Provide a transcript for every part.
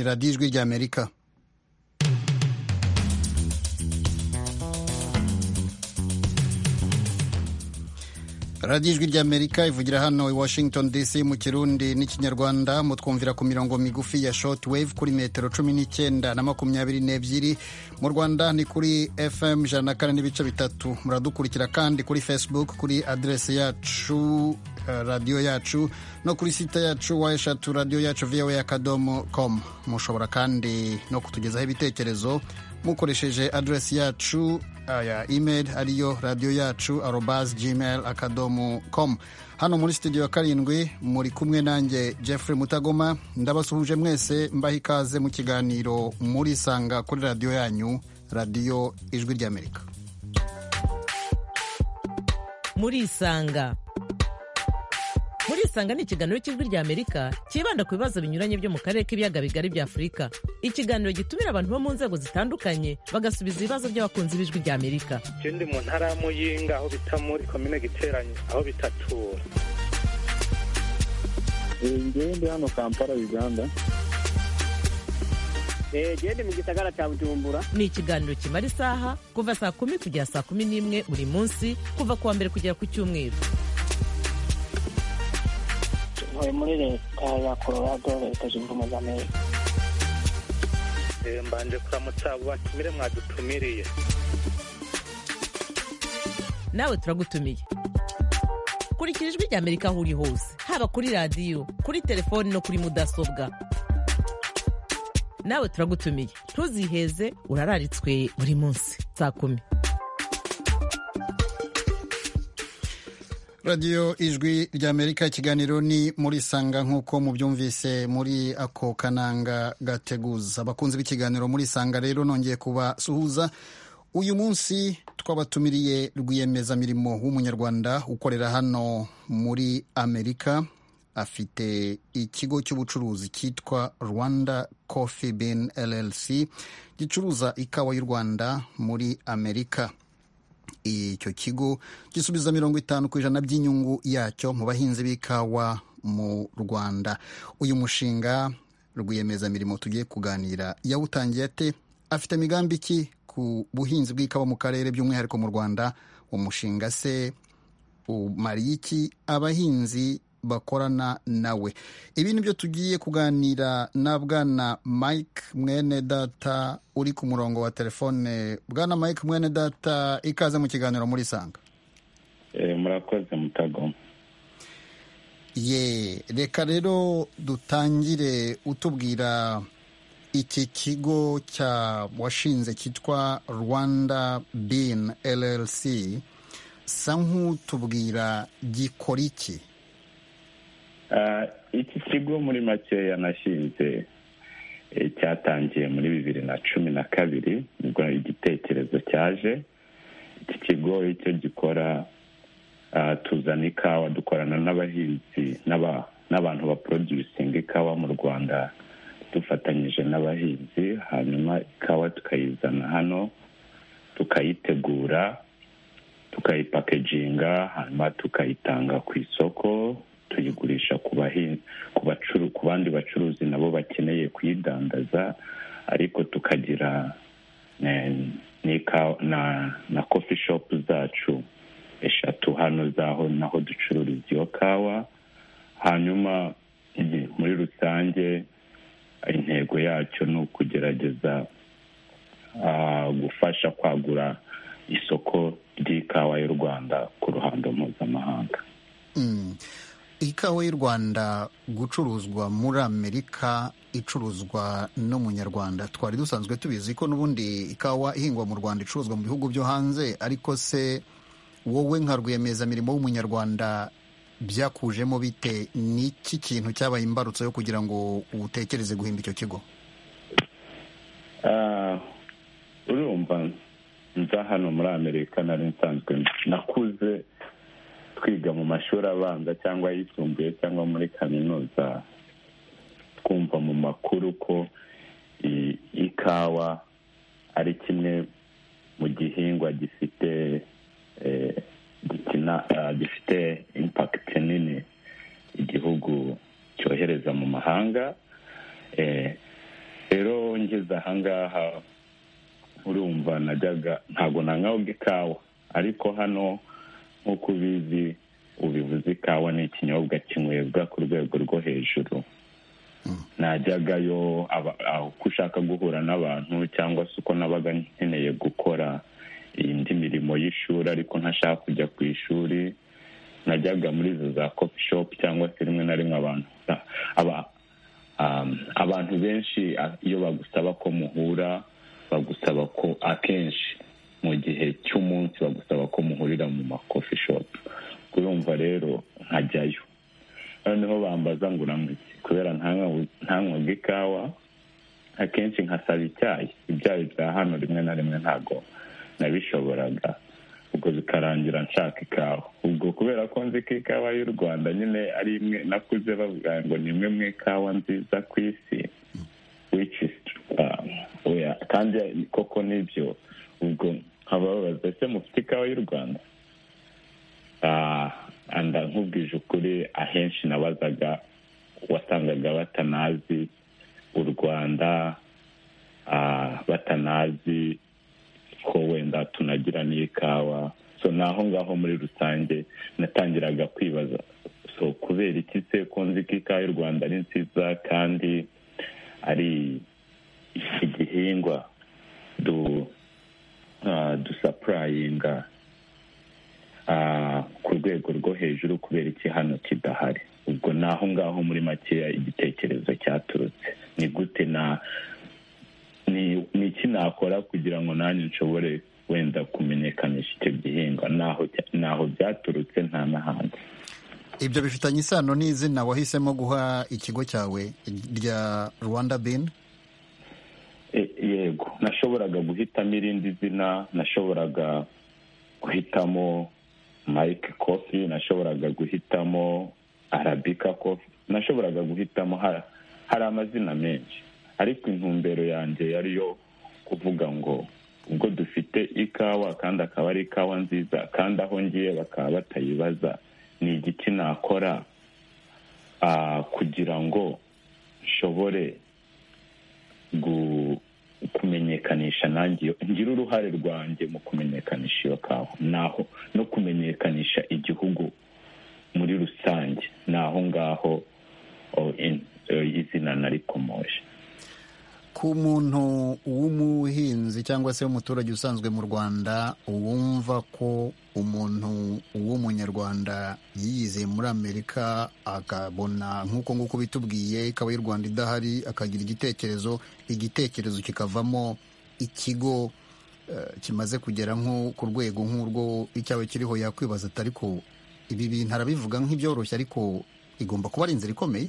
radiyo ijwi ry'amerika radiyo ijwi ry'amerika ivugira hano i washington dc mu kirundi n'ikinyarwanda mutwumvira ku mirongo migufi ya short wave kuri metero cumi n'icyenda na makumyabiri n'ebyiri mu rwanda ni kuri fm ijana na kane n'ibice bitatu muradukurikira kandi kuri facebook kuri aderesi yacu radiyo yacu no kuri site yacu wa eshatu radiyo yacu voa akadomo com mushobora kandi no kutugezaho ibitekerezo mukoresheje aderesi yacu ya email ariyo radiyo yacu arobas gmail akadomo com hano muri studio ya karindwi muri kumwe nanjye jeffrey mutagoma ndabasuhuje mwese mbaha ikaze mu kiganiro murisanga kuri radiyo yanyu radiyo ijwi ry'amerika murisanga murisanga ni ikiganiro cy'ijwi ry'amerika cyibanda ku bibazo binyuranye byo mu karere k'ibiyaga bigari bya afurika ikiganiro gitumira abantu bo mu nzego zitandukanye bagasubiza ibibazo by'abakunzi b'ijwi ry'amerika icyo ndi mu ntara y'amuyinga aho bita muri komine giteranye aho bitatura ngewe ndi hano kampala uganda gende mu gisagara cya bujumbura ni ikiganiro kimara isaha kuva saa kumi kugera saa kumi n'imwe buri munsi kuva ku wa mbere kugera ku cyumweru ntuye muri leta ya colorado leta zunze ubumwe za amerika mbanje kuramutsa abo batumire mwadutumiriye nawe turagutumiye kurikira ijwi rya amerika aho uri hose haba kuri radiyo kuri telefoni no kuri mudasobwa nawe turagutumiye ntuziheze urararitswe buri munsi saa kumi radiyo ijwi ry'amerika ikiganiro ni muri sanga nk'uko mubyumvise muri ako kananga gateguza abakunzi b'ikiganiro muri sanga rero nongeye kubasuhuza uyu munsi twabatumiriye rwiyemezamirimo w'umunyarwanda ukorera hano muri amerika afite ikigo cy'ubucuruzi cyitwa rwanda coffee bin llc gicuruza ikawa y'u rwanda muri amerika icyo kigo gisubiza mirongo itanu ku ijana by'inyungu yacyo mu bahinzi b'ikawa mu rwanda uyu mushinga rwiyemezamirimo tugiye kuganira yawutangiye ate afite imigambi ki ku buhinzi bw'ikawa mu karere by'umwihariko mu rwanda umushinga se umariye iki abahinzi bakorana nawe ibi ni byo tugiye kuganira na bwana mike mwene data uri ku murongo wa telefone bwana mike mwene data ikaze mu kiganiro muri sanga murakoze mutagoma ye reka rero dutangire utubwira iki kigo cya washinze cyitwa rwanda bin llc sa nk'utubwira gikora iki iki kigo muri makeya nashinze cyatangiye muri bibiri na cumi na kabiri nibwo igitekerezo cyaje iki kigo icyo gikora tuzana ikawa dukorana n'abahinzi n'abantu baprodusinga ikawa mu rwanda dufatanyije n'abahinzi hanyuma ikawa tukayizana hano tukayitegura tukayipakeginga hanyuma tukayitanga ku isoko tuyigurisha ku bandi bacuruzi nabo bakeneye kuyidandaza ariko tukagira na kofi shopu zacu eshatu hano zaho naho ducururiza iyo kawa hanyuma muri rusange intego yacyo ni ukugerageza gufasha kwagura isoko ry'ikawa y'u rwanda ku ruhando mpuzamahanga ikawa y'u rwanda gucuruzwa muri amerika icuruzwa n'umunyarwanda twari dusanzwe tubizi ko n'ubundi ikawa ihingwa mu rwanda icuruzwa mu bihugu byo hanze ariko se wowe nka rwiyemezamirimo w'umunyarwanda byakujemo bite n'iki kintu cyabaye imbarutso yo kugira ngo utekereze guhimba icyo kigo urumva nza hano muri amerika nari nsanzwe nakuze twiga mu mashuri abanza cyangwa ayisumbuye cyangwa muri kaminuza twumva mu makuru ko ikawa ari kimwe mu gihingwa gifite gifite impakiti nini igihugu cyohereza mu mahanga ngeze ahangaha urumva najyaga ntabwo nanywabwa ikawa ariko hano nk'uko ubizi ubivuze ikawa ni ikinyobwa kinywebwa ku rwego rwo hejuru najyagayo aba- aho uko ushaka guhura n'abantu cyangwa se uko nabaga nkeneye gukora indi mirimo y'ishuri ariko ntashaka kujya ku ishuri najyaga muri izo za kofi shopu cyangwa se rimwe na rimwe abantu aba- um, abantu benshi a- iyo bagusaba ko muhura bagusaba ko akenshi mu gihe cy'umunsi bagusaba ko muhurira mu makofi shopu kuyumva rero nkajyayo noneho bambaza ngo uranywa iki kubera ntanywa- ntanywaga ikawa akenshi nkasaba icyayi ibyayi bya hano rimwe na rimwe ntabwo nabishoboraga ubwo bikarangira nshaka ikawa ubwo kubera ko nzi ko ikawa y'u rwanda nyine ari imwe nakuze bavuga ngo ni imwe mu ikawa nziza ku isi which is um, oya kandi koko nibyo ubwo nkababaza ese mufite ikawa y'u rwanda Ah, anda nkubwije ukuri ahenshi nabazaga wasangaga batanazi u rwanda ah, batanazi ko wenda tunagira n'ikawa so ni aho ngaho muri rusange natangiraga kwibaza so kubera iki se ko nzi ko ikawa y'u rwanda ari nziza kandi ari igihingwa du ah, dusapurayinga ah, ku rwego rwo hejuru kubera iki hano kidahari ubwo ni aho ngaho muri makeya igitekerezo cyaturutse ni gute na ni ni iki nakora kugira ngo nanjye nshobore wenda kumenyekanisha icyo gihingwa naho naho byaturutse nta n'ahandi ibyo bifitanye isano n'izina wahisemo guha ikigo cyawe rya rwanda bin E- yego nashoboraga guhitamo irindi zina nashoboraga guhitamo mike kofi nashoboraga guhitamo arabika kofi nashoboraga guhitamo hari hari amazina menshi ariko intumbero yanjye yari yo kuvuga ngo ubwo dufite ikawa kandi akaba ari ikawa nziza kandi aho ngiye bakaba batayibaza ni igiki nakora ah, kugira ngo nshobore gu- kumenyekanisha nanjye iyo- ngira uruhare rwanjye mu kumenyekanisha iyo kawa naho no kumenyekanisha igihugu muri rusange ni aho ngaho oh, in- eh, izina narikomoje ku muntu w'umuhinzi cyangwa se w'umuturage usanzwe mu rwanda wumva ko umuntu w'umunyarwanda yiyize muri amerika akabona nk'uko nguko bitubwiye ikaba y'u rwanda idahari akagira igitekerezo igitekerezo kikavamo ikigo eh, kimaze kugera nko ku rwego nk'urwo icyawe kiriho yakwibaza ati ariko ibi bintu arabivuga nk'ibyoroshye ariko igomba kuba ari inzira ikomeye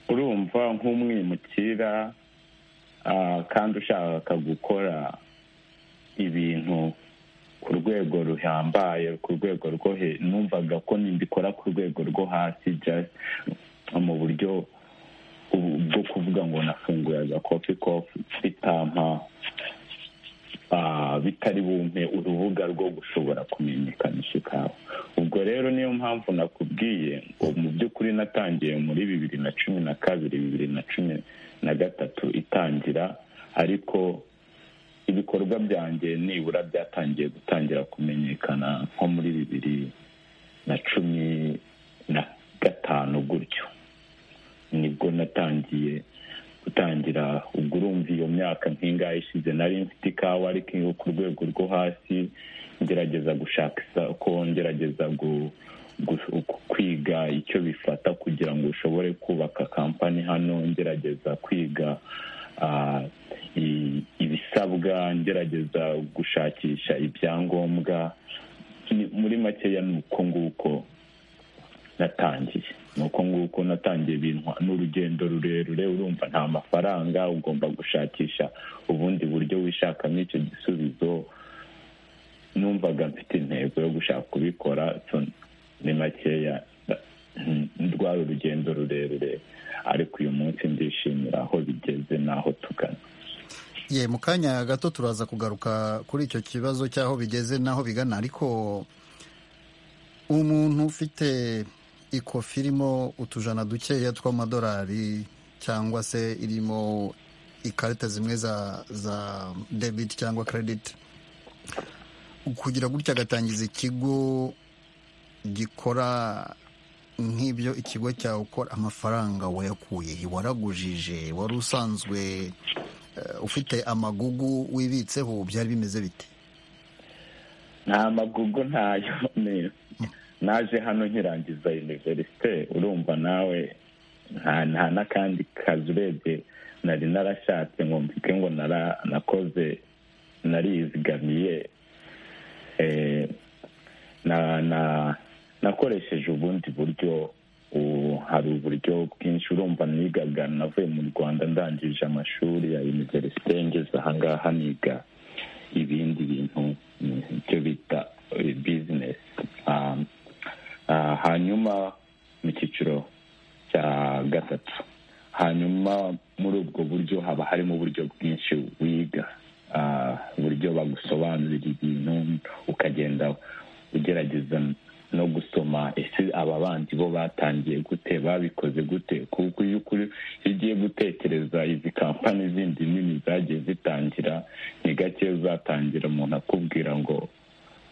urumva nk'umwimukira ah, kandi ushaka gukora ibintu ku rwego ruhambaye ku rwego rwo he numvaga ko nimbikora ku rwego rwo hasi just mu buryo ubu- bwo kuvuga ngo nafunguye agakofi kofi bitampa ah, bitari bumpe urubuga rwo gushobora kumenyekanisha ikawa ubwo rero niyo mpamvu nakubwiye ngo mu by'ukuri natangiye muri bibiri na cumi na kabiri bibiri na cumi na gatatu itangira ariko ibikorwa byanjye nibura byatangiye gutangira kumenyekana nko muri bibiri na cumi na gatanu gutyo nibwo natangiye gutangira ubwo urumva iyo myaka nk'ingahe ishize nari mfite ikawa ariko iyo ku rwego rwo hasi ngerageza gushaka isoko ngerageza gu- gu- gu- kwiga icyo bifata kugira ngo ushobore kubaka kampani hano ngerageza kwiga ah, i- ibisabwa ngerageza gushakisha ibyangombwa Ni- muri makeya ni uko nguko natangiye ni uko nguko natangiye bintwa n'urugendo rurerure urumva nta mafaranga ugomba gushakisha ubundi buryo wishakamo icyo gisubizo numvaga mfite intego yo gushaka kubikora so ni makeya rwari urugendo rurerure ariko uyu munsi ndishimira aho bigeze n'aho tugana ye mu kanya gato turaza kugaruka kuri icyo kibazo cy'aho bigeze n'aho bigana ariko umuntu ufite ikofi irimo utujana dukeya tw'amadolari cyangwa se irimo ikarita zimwe za za debit cyangwa credit kugira gutya agatangiza ikigo gikora nk'ibyo ikigo cyawe ukora amafaranga wayakuye he? waragujije wari usanzwe eh, ufite amagugu wibitseho byari bimeze bite nta magugu ntayo ni- naje hano nkirangiza univerisite urumva nawe nta nta n'akandi kazi urebye nari narashatse ngo mpike ngo nara- nakoze narizigamiye eh, na na nakoresheje ubundi buryo ubu hari uburyo bwinshi urumva nigaga navuye mu rwanda ndangije amashuri ya univerisite ngeze ahangaha niga ibindi bintu mm, ibyo bita eh, business Um, ah, hanyuma mu cyiciro cya gatatu hanyuma muri ubwo buryo haba harimo uburyo bwinshi wiga Ah, uburyo bagusobanurira ibintu ukagenda ugerageza no gusoma ese aba bandi bo batangiye gute babikoze gute kuko iyo ukuri iyo ugiye gutekereza izi kampani zindi nini zagiye zitangira ni gake uzatangira umuntu akubwira ngo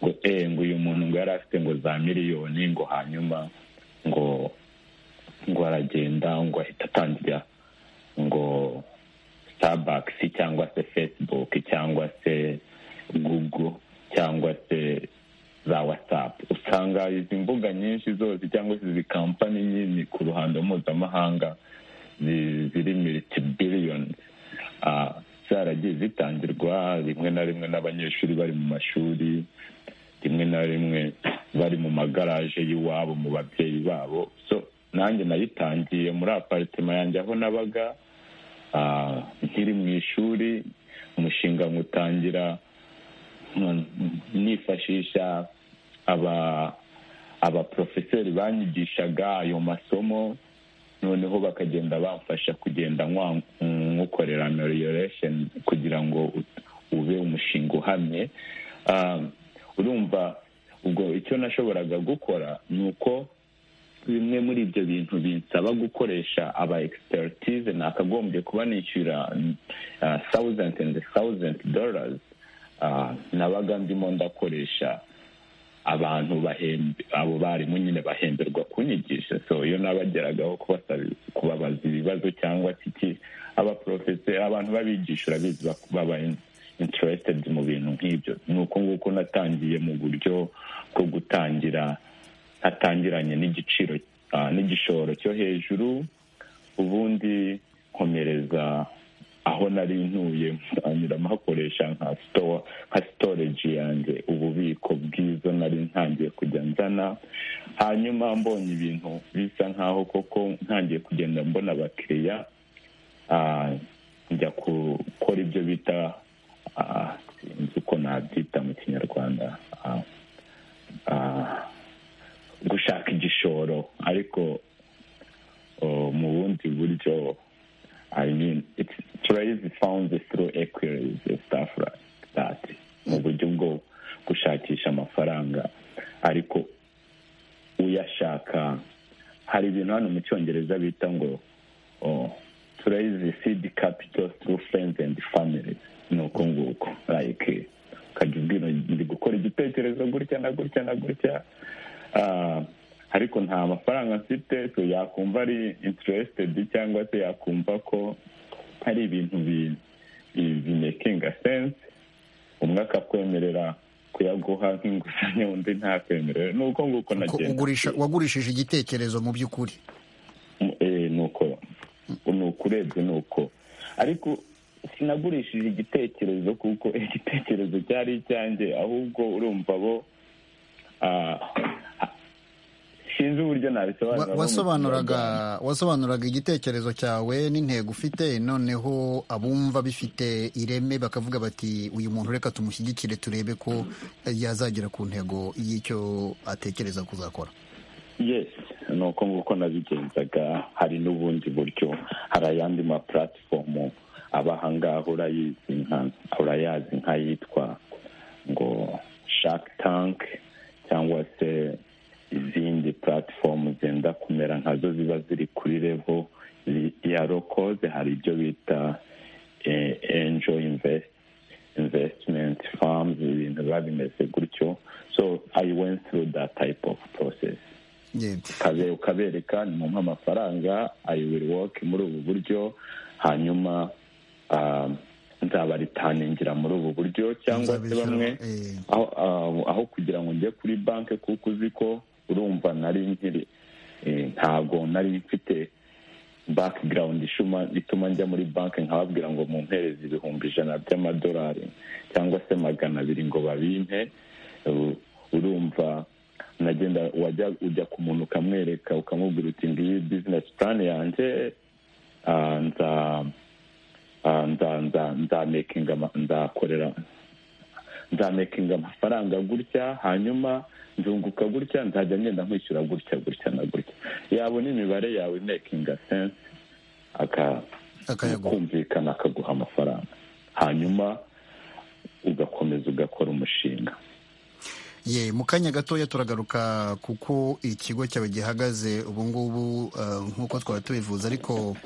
ngo eh ngo uyu muntu ngo yari afite ngo za miliyoni ngo hanyuma ngo ngo aragenda ngo ahita atangira ngo starbucks cyangwa se facebook cyangwa se google cyangwa se za whatsapp usanga izi mbuga nyinshi zose cyangwa se izi kampani nini ku ruhando mpuzamahanga zi- ziri militi biliyoni zaragiye zitangirwa rimwe na rimwe n'abanyeshuri bari mu mashuri rimwe na rimwe bari mu magaraje y'iwabo mu babyeyi babo so nanjye nayitangiye muri aparitema yanjye aho nabaga ah, nkiri mu ishuri umushinga nywutangira mm, nifashisha aba abaprofeseri banyigishaga ayo masomo noneho bakagenda bamfasha kugenda nkwa- nywukorera amelioration kugira ngo ut- ube umushinga uhamye Ah, urumva ubwo icyo nashoboraga gukora ni uko bimwe muri ibyo bintu binsaba gukoresha aba expertise nakagombye kuba nishyura thousand and thousand dollars nabaga ndimo ndakoresha abantu bahembe abo barimu nyine bahemberwa kunyigisha so iyo nabageragaho kubasaba- kubabaza ibibazo cyangwa se iki abaporofese abantu babigishura bizi bak- baba in- interested mu bintu nk'ibyo ni uko nguko natangiye mu buryo bwo gutangira natangiranye n'igiciro ah, n'igishoro cyo hejuru ubundi nkomereza aho nari ntuye ntangira mpakoresha nka store nka storage yanjye ububiko bwiza nari ntangiye kujya nzana hanyuma mbonye ibintu bisa nkaho koko ntangiye kugenda mbona abakiriya ah, njya gukora ibyo bita ah, sinzi uko nabyita mu kinyarwanda ah, ah, gushaka igishoro ariko oh, mu bundi buryo I mean, it's trade is found through equities and stuff like that. Mu buryo bwo gushakisha amafaranga ariko uyashaka hari ibintu hano mu cyongereza bita ngo oh, to raise seed capital through friends and families ni uko nguko like ukajya ubwira ndi gukora igitekerezo gutya na gutya na gutya Ah, ariko nta mafaranga mfite so yakumva ari interested cyangwa se yakumva ko hari ibintu bi- bi- bimekinga sense umwe akakwemerera kuyaguha nk'inguzanyo undi ntakwemerera ni uko Ko nguko nagenda ugurisha wagurishije igitekerezo mu by'ukuri Eh, ni uko ni uko urebye ni uko ariko sinagurishije igitekerezo kuko igitekerezo cyari icyanjye ahubwo urumva bo ah, ah, sinzi uburyo Wa- nabisobanura wasobanuraga wasobanuraga igitekerezo cyawe n'intego ufite noneho abumva bifite ireme bakavuga bati uyu muntu reka tumushyigikire turebe ko yazagera ku ntego y'icyo atekereza kuzakora yes ni uko nguko nabigenzaga hari n'ubundi buryo hari ayandi ma platform aba ahangaha urayizi nka urayazi nk'ayitwa ngo shark tank cyangwa se izindi platform zenda kumera nkazo ziba ziri kuri level ya lokoze hari ibyo bita enjo invest investment farms ibintu biba bimeze gutyo so i went through that type of process yego ukabe- ukabereka ni mumpa amafaranga i will work muri ubu buryo hanyuma ah, nzabaritaningira muri ubu buryo cyangwa se Nzabishyura, bamwe eh, aho, aho- aho kugira ngo njye kuri banki kuko uzi ko urumva nari nkiri eh, ntabwo nari mfite background ishuma ituma njya muri banki nkababwira ngo mumpereze ibihumbi ijana by'amadolari cyangwa se magana abiri ngo babimpe Eh, urumva nagenda wajya ujya ku muntu ukamwereka ukamubwira uti ngiyi bizinesi purani yanjye ah, nza ah, nza- nza- nzamekinga ama- nzakorera nzamekinga amafaranga gutya hanyuma nzunguka gutya nzajya ngenda nkwishyura gutya gutya na gutya yabona imibare yawe mekinga sense aka akayaguha kumvikana akaguha amafaranga hanyuma ugakomeza ugakora umushinga ye mu kanya gatoya turagaruka kuko ikigo cyawe gihagaze ubu ngubu uh, nk'uko twaba tubivuze ariko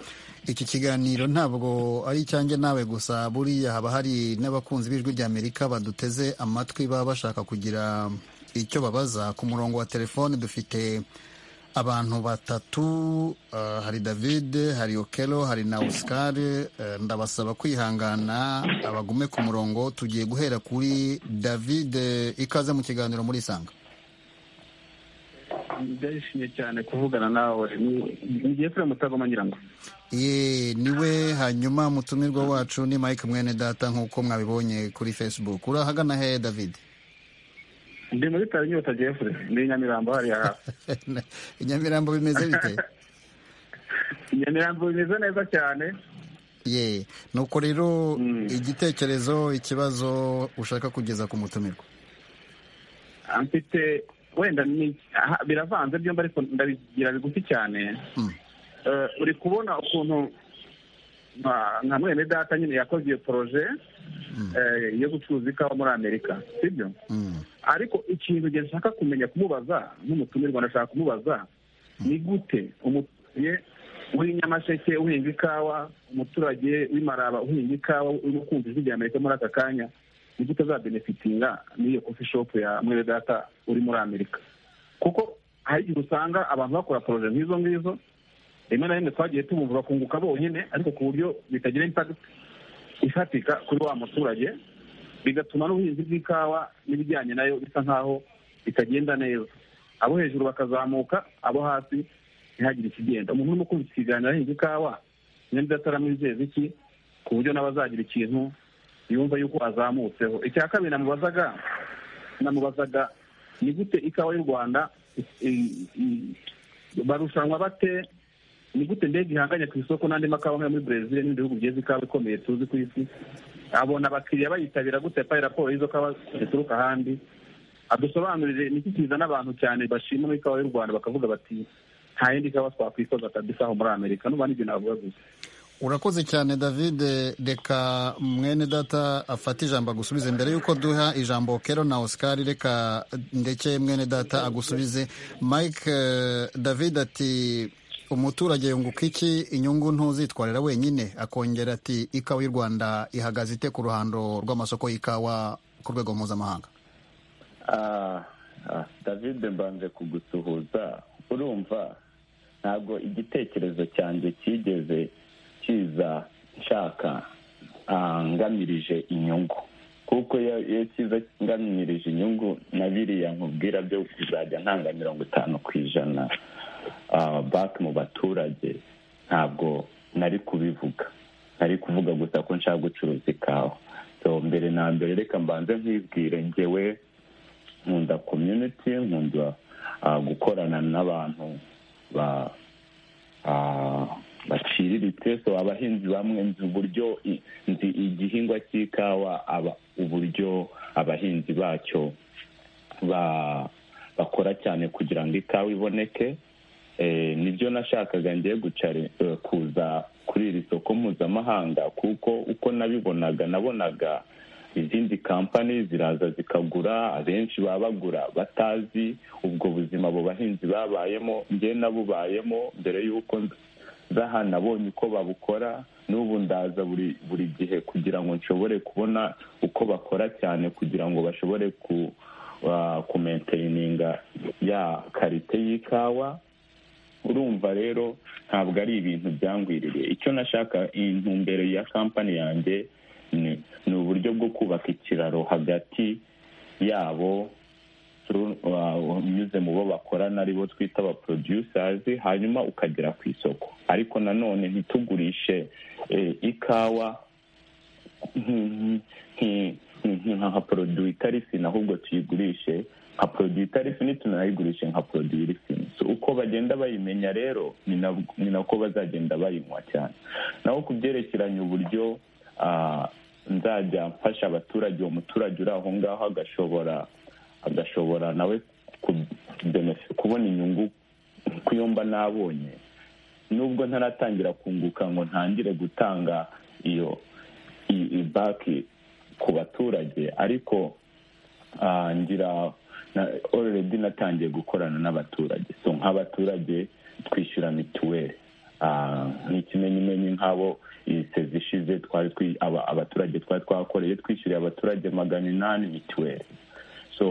iki kiganiro ntabwo ari icyanjye nawe gusa buriya haba hari n'abakunzi b'ijwi ry'amerika baduteze amatwi baba bashaka kugira icyo babaza ku murongo wa telefone dufite abantu batatu uh, hari david hari okelo hari na oscar uh, ndabasaba kwihangana abagume ku murongo tugiye guhera kuri david eh, ikaze mu kiganiro muri isanga ndishimye cyane kuvugana nawe Ni- ni jefure mutagoma nyirango ye niwe hanyuma mutumirwa wacu ni mike mwene data nk'uko mwabibonye kuri facebook urahagana he david ndi muri tari inyota jefure ni i nyamirambo hariya hafi i nyamirambo bimeze bite i nyamirambo bimeze neza cyane ye nuko rero Mm. igitekerezo ikibazo ushaka kugeza ku mutumirwa mfite wenda ni aha, biravanze byombi ariko ndabigira bigufi cyane Mm. Eh, uri kubona ukuntu nka- nka mwene data nyine yakoze iyo poroje eh, yo gucuruza ikawa muri amerika sibyo Mm. ariko ikintu nge nshaka kumenya kumubaza n'umutumirwa ndashaka kumubaza ni gute umuturage w'inyamasheke uhinga ikawa umuturage w'imaraba uhinga ikawa urimo kumva ijwi rya amerika muri aka kanya ni gute azabenefitinga n'iyo kofi shopu ya mwene data uri muri amerika kuko hari igihe usanga abantu bakora poroje nk'izo ngizo rimwe na rimwe twagiye tubumva bakunguka bonyine ariko ku buryo bitagira impakiti ifatika kuri wa muturage bigatuma n'ubuhinzi bw'ikawa n'ibijyanye nayo bisa nk'aho bitagenda neza abo hejuru bakazamuka abo hasi ntihagire ikigenda umuntu urimo kumva iki kiganiro ahinga ikawa nimba ataramwizeza iki ku buryo nawe azagira ikintu yumva yuko azamutseho icya kabiri namubazaga namubazaga ni gute ikawa y'u rwanda i- i- barushanwa bate ni gute ndege ihanganye ku isoko n'andi makawa nkayo muri brezil n'ibindi bihugu byiza ikawa ikomeye tuzi ku isi abona abakiriya bayitabira gute yapaye raporo y'izo kawa zituruka ahandi adusobanurire ni iki kizana abantu cyane bashima muri ikawa y'u rwanda bakavuga bati nta yindi kawa twakwikoza kabisa aho muri amerika nuba n'ibyo navuga gusa urakoze cyane david reka mwene data afate ijambo agusubize mbere y'uko duha ijambo kero na oscar reka ndeke mwene data agusubize mike eh, david ati umuturage yunguka iki inyungu ntuzitwarira wenyine akongera ati ikawa y'u rwanda ihagaze ite ku ruhando rw'amasoko y'ikawa ku rwego mpuzamahanga Ah, ah, david mbanje kugusuhuza urumva ntabwo igitekerezo cyanjye cyigeze kiza nshaka ah, ngamirije inyungu kuko iyo iyo kiza ngamirije inyungu na biriya nkubwira byo kuzajya ntanga mirongo itanu ku ijana ah, back mu baturage ntabwo nari kubivuga nari kuvuga gusa ko nshaka gucuruza ikawa so mbere na mbere reka mbanze nkibwire ngewe nkunda community nkunda ah, gukorana n'abantu ba ah, baciriritse so abahinzi bamwe nzi uburyo i- nzi igihingwa cy'ikawa aba- uburyo abahinzi bacyo ba- bakora cyane kugira ngo ikawa iboneke Eh, nibyo nashakaga ngiye gucari- eh, kuza kuri iri soko mpuzamahanga kuko uko nabibonaga nabonaga izindi kampani ziraza zikagura abenshi baba bagura batazi ubwo buzima abo bahinzi babayemo njye nabubayemo mbere y'uko nza- zaha nabonye uko babukora n'ubu ndaza buri buri gihe kugira ngo nshobore kubona uko bakora cyane kugira ngo bashobore ku kumenteyininga ya karite y'ikawa urumva rero ntabwo ari ibintu byangwiririye icyo nashaka intumbero ya kampani yanjye ni uburyo bwo kubaka ikiraro hagati yabo unyuze mu bo bakorana aribo twita aba porodusazi hanyuma ukagera ku isoko ariko nanone ntitugurishe ikawa nka poroduwi itari fini ahubwo tuyigurishe nka poroduwi itari fini tunayigurishe nka poroduwi iri fini uko bagenda bayimenya rero ni nako bazagenda bayinywa cyane naho ku byerekeranye uburyo nzajya mfasha abaturage uwo muturage uri aho ngaho agashobora agashobora nawe kubona inyungu kuyo mba nabonye nubwo ntaratangira kunguka ngo ntangire gutanga iyo baki ku baturage ariko ngira ororedi natangiye gukorana n'abaturage so nk'abaturage twishyura mituweli nk'ikimenyimenyi nk'abo iyi sezi ishize abaturage twari twakoreye twishyuriye abaturage magana inani mituweli so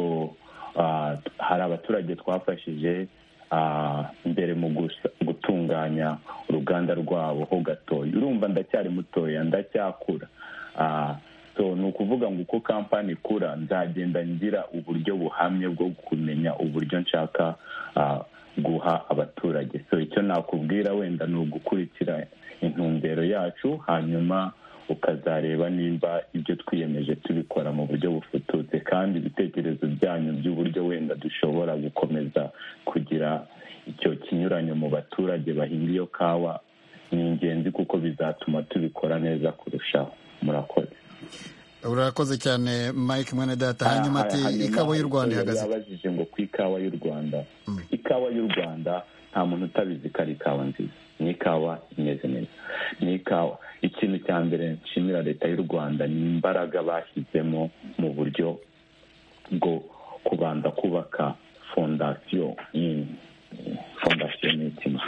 hari abaturage twafashije mbere mu gutunganya uruganda rwabo ho gatoya urumva ndacyari mutoya ndacyakura so ni ukuvuga ngo uko kampani ikura nzagenda ngira uburyo buhamye bwo kumenya uburyo nshaka guha abaturage so icyo nakubwira wenda ni ugukurikira intumbero yacu hanyuma ukazareba nimba ibyo twiyemeje tubikora mu buryo bufututse kandi ibitekerezo byanyu by'uburyo wenda dushobora gukomeza kugira icyo kinyuranyo mu baturage bahinga iyo kawa ni ingenzi kuko bizatuma tubikora neza kurushaho murakoze urakoze cyane mike mwene data hanyuma ati ikawa y'u rwanda ihagaze yabajije ngo ku ikawa y'u rwanda ikawa y'u rwanda nta muntu utabizi ko ari ikawa nziza ni ikawa imeze neza ni ikawa ikintu cya mbere nshimira leta y'u rwanda ni imbaraga bashyizemo mu buryo bwo kubanza kubaka fondasiyo fondasiyo ni ikintu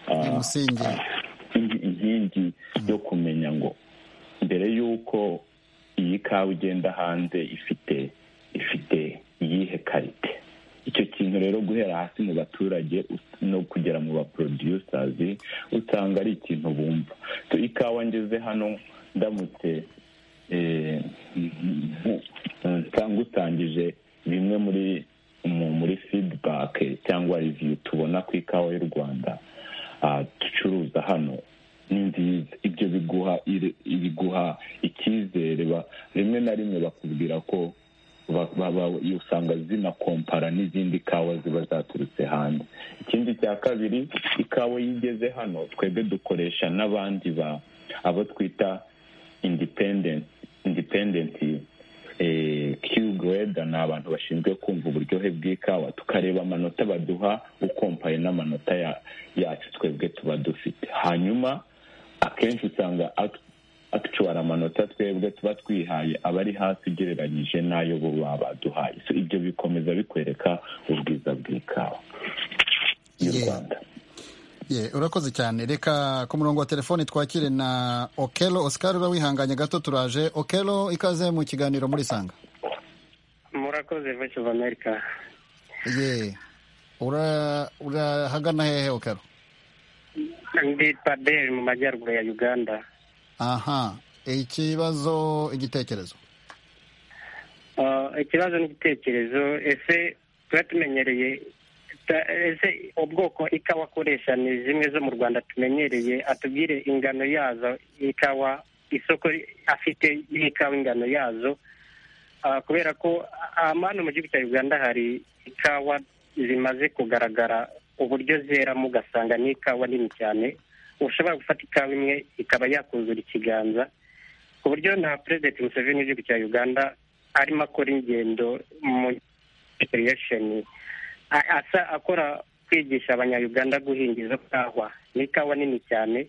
umusingi inkingi yo kumenya ngo mbere y'uko iyi kawa igenda hanze ifite ifite iyihe karite icyo kintu rero guhera hasi mu baturage no kugera mu baporodusazi usanga ari ikintu bumva ikawa ngeze hano ndamutse ngutangije bimwe muri muri fidibake cyangwa riviyu tubona ku ikawa y'u rwanda ducuruza hano ni nziza ibyo biguha icyizere rimwe na rimwe bakubwira ko usanga zinakompara n'izindi kawa ziba zaturutse hanze ikindi cya kabiri ikawa iyo igeze hano twebwe dukoresha n'abandi ba abo twita indipendenti kiwegeda ni abantu bashinzwe kumva uburyohe bw'ikawa tukareba amanota baduha ukompaye n'amanota yacu twebwe tuba dufite hanyuma akenshi usanga atucuwara amanota twebwe tuba twihaye aba ari hasi ugereranyije n'ayo bo baba baduhaye ibyo bikomeza bikwereka ubwiza bw'ikawa y'u rwanda urakoze cyane reka ku murongo wa telefoni twakire na okelo osikari urawihanganye gato turaje okelo ikaze mu kiganiro muri sanga murakoze voice of america ye urahagana hehe okelo ndi paderi mu majyaruguru ya uganda aha ikibazo igitekerezo ikibazo n'igitekerezo ese tuba tumenyereye ese ubwoko ikawa akoresha ni zimwe zo mu rwanda tumenyereye atubwire ingano yazo ikawa isoko afite y'ikawa ingano yazo kubera ko hano mu gihugu cya uganda hari ikawa zimaze kugaragara uburyo zeramo ugasanga ni ikawa nini cyane ushobora gufata ikawa imwe ikaba yakuzura ikiganza ku buryo na perezida museveni w'igihugu cya uganda arimo akora ingendo mu kiriyesheni asa akora kwigisha abanyayuganda guhinga izo kawa ni ikawa nini cyane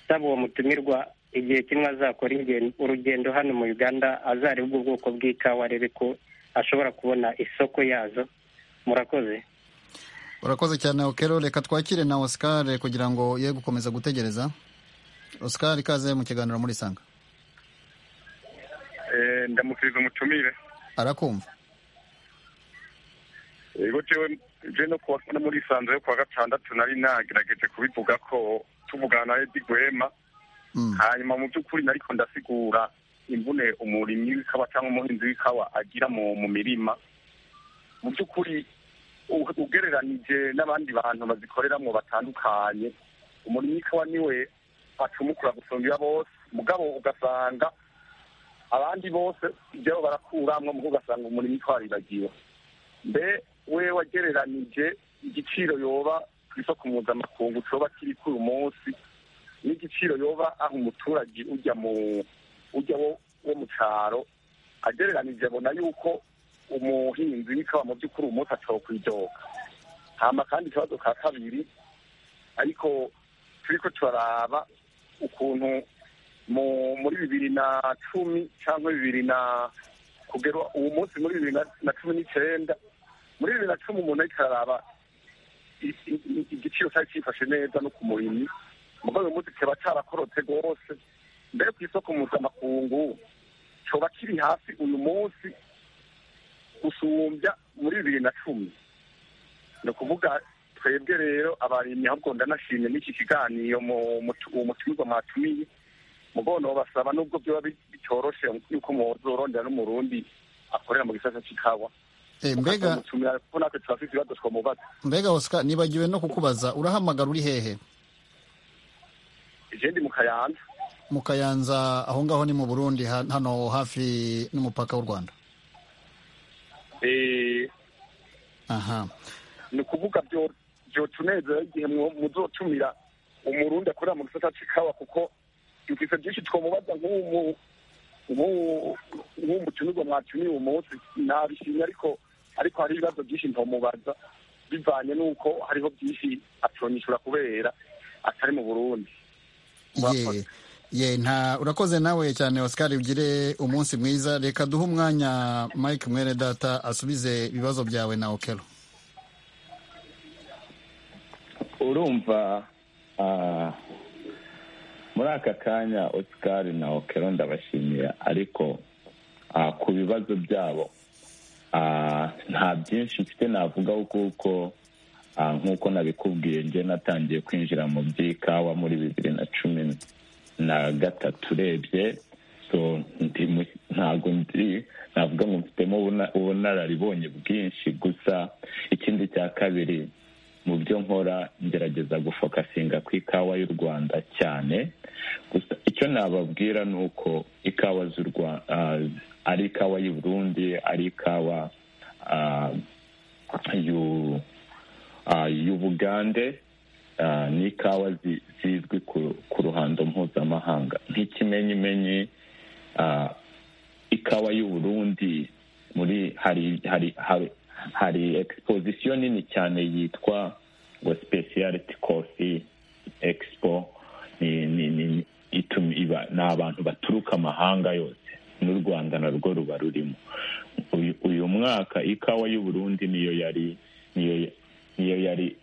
saba uwo mutumirwa igihe kimwe azakora urugendo hano mu uganda azareba ubwo bwoko bw'ikawa arebe ko ashobora kubona isoko yazo murakoze urakoze cyane okero reka twakire na oscar kugira ngo ye gukomeza gutegereza oscar ikaze mu kiganiro muri sanga ndamukiriza umutumire arakumva yego je no kuwa no muri sanzo yo kuwa gatandatu nari nagerageje kubivuga ko tuvugana na Eddy Gwema hanyuma mu by'ukuri nariko ndasigura imvune umurimyi w'ikawa cyangwa umuhinzi w'ikawa agira mu mu mirima mu by'ukuri u- ugereranije n'abandi bantu bazikoreramo batandukanye umurimyi w'ikawa niwe acumukura gusumba iya bose mugabo ugasanga abandi bose ibyabo barakuramwo mu ugasanga umurimyi w'ikawa aribagiwe mbe we wagereranije igiciro yoba ku isoko mpuzamakungu coba kiri kuri uyu munsi n'igiciro yoba aho umuturage ujya mu ujya wo wo mu cyaro agereranije abona yuko umuhinzi w'ikawa mu by'ukuri uyu munsi atokwidoga hama kandi ikibazo ka kabiri ariko turiko turaraba ukuntu mu muri bibiri na cumi cyangwa bibiri na kugera uwo munsi muri bibiri na- na cumi n'icenda muri bibiri na cumi umuntu ariko araraba i- i- i- igiciro cyari cyifashe neza no ku murimyi mugabo uyu munsi kiba cyarakorotse rwose mbere ku isoko mpuzamakungu coba kiri hasi uyu munsi gusumbya muri bibiri na cumi ni ukuvuga twebwe rero abarimyi ahubwo ndanashimye n'iki kiganiro mu- mu- uwo mutumizwa mwatumiye mugono babasaba nubwo byoba bi- bitoroshe yuko muzorondera n'umurundi akorera mu gisata c'ikawa Eh, mbega mutumira kuko natwe turafise ibibazo twomubaza mbega oscar nibagiwe no kukubaza urahamagara uri hehe ije ndi mu kayanza mu kayanza aho ngaho ni mu burundi ha- hano hafi n'umupaka w'u rwanda Eh, aha ni ukuvuga byo- byotunezera igihe mwo- muzotumira umurundi akorera mu gisata c'ikawa kuko dufise byinshi twomubaza nk'umu nk'uwo nk'uwo mutumirwa mwatumiye uwo munsi nabishimye ariko ariko hari ibibazo byinshi ntomubaza bivanye n'uko hariho byinshi atonyishura kubera atari mu burundi ye ye nta urakoze nawe cyane oscar ugire umunsi mwiza reka duhe umwanya mike mwene data asubize ibibazo byawe na okero urumva ah, muri aka kanya oscar na okero ndabashimira ariko ah, ku bibazo byabo ah, nta byinshi mfite navugaho kuko ah, nk'uko nabikubwiye njye natangiye kwinjira mu by'ikawa muri bibiri na cumi na gatatu urebye so ndi mu- ntabwo ndi navuga ngo mfitemo ubuna- ubunararibonye bwinshi gusa ikindi cya kabiri mu byo nkora ngerageza gufokasinga ku ikawa y'u rwanda cyane gusa icyo nababwira ni uko ikawa z'u Rwa- ah, ari ikawa y'u burundi ari ikawa ah, y'u- ah, y'ubugande ah, ni ikawa zi- zizwi ku- ku ruhando mpuzamahanga nk'ikimenyimenyi ah, ikawa y'u burundi muri hari hari hari hari exposition nini cyane yitwa ngo speciality coffee expo ni ni ni ituma iba ni abantu baturuka amahanga yose n'u rwanda narwo ruba rurimo uyu, uyu mwaka ikawa y'u burundi niyo yari niyo niyo yari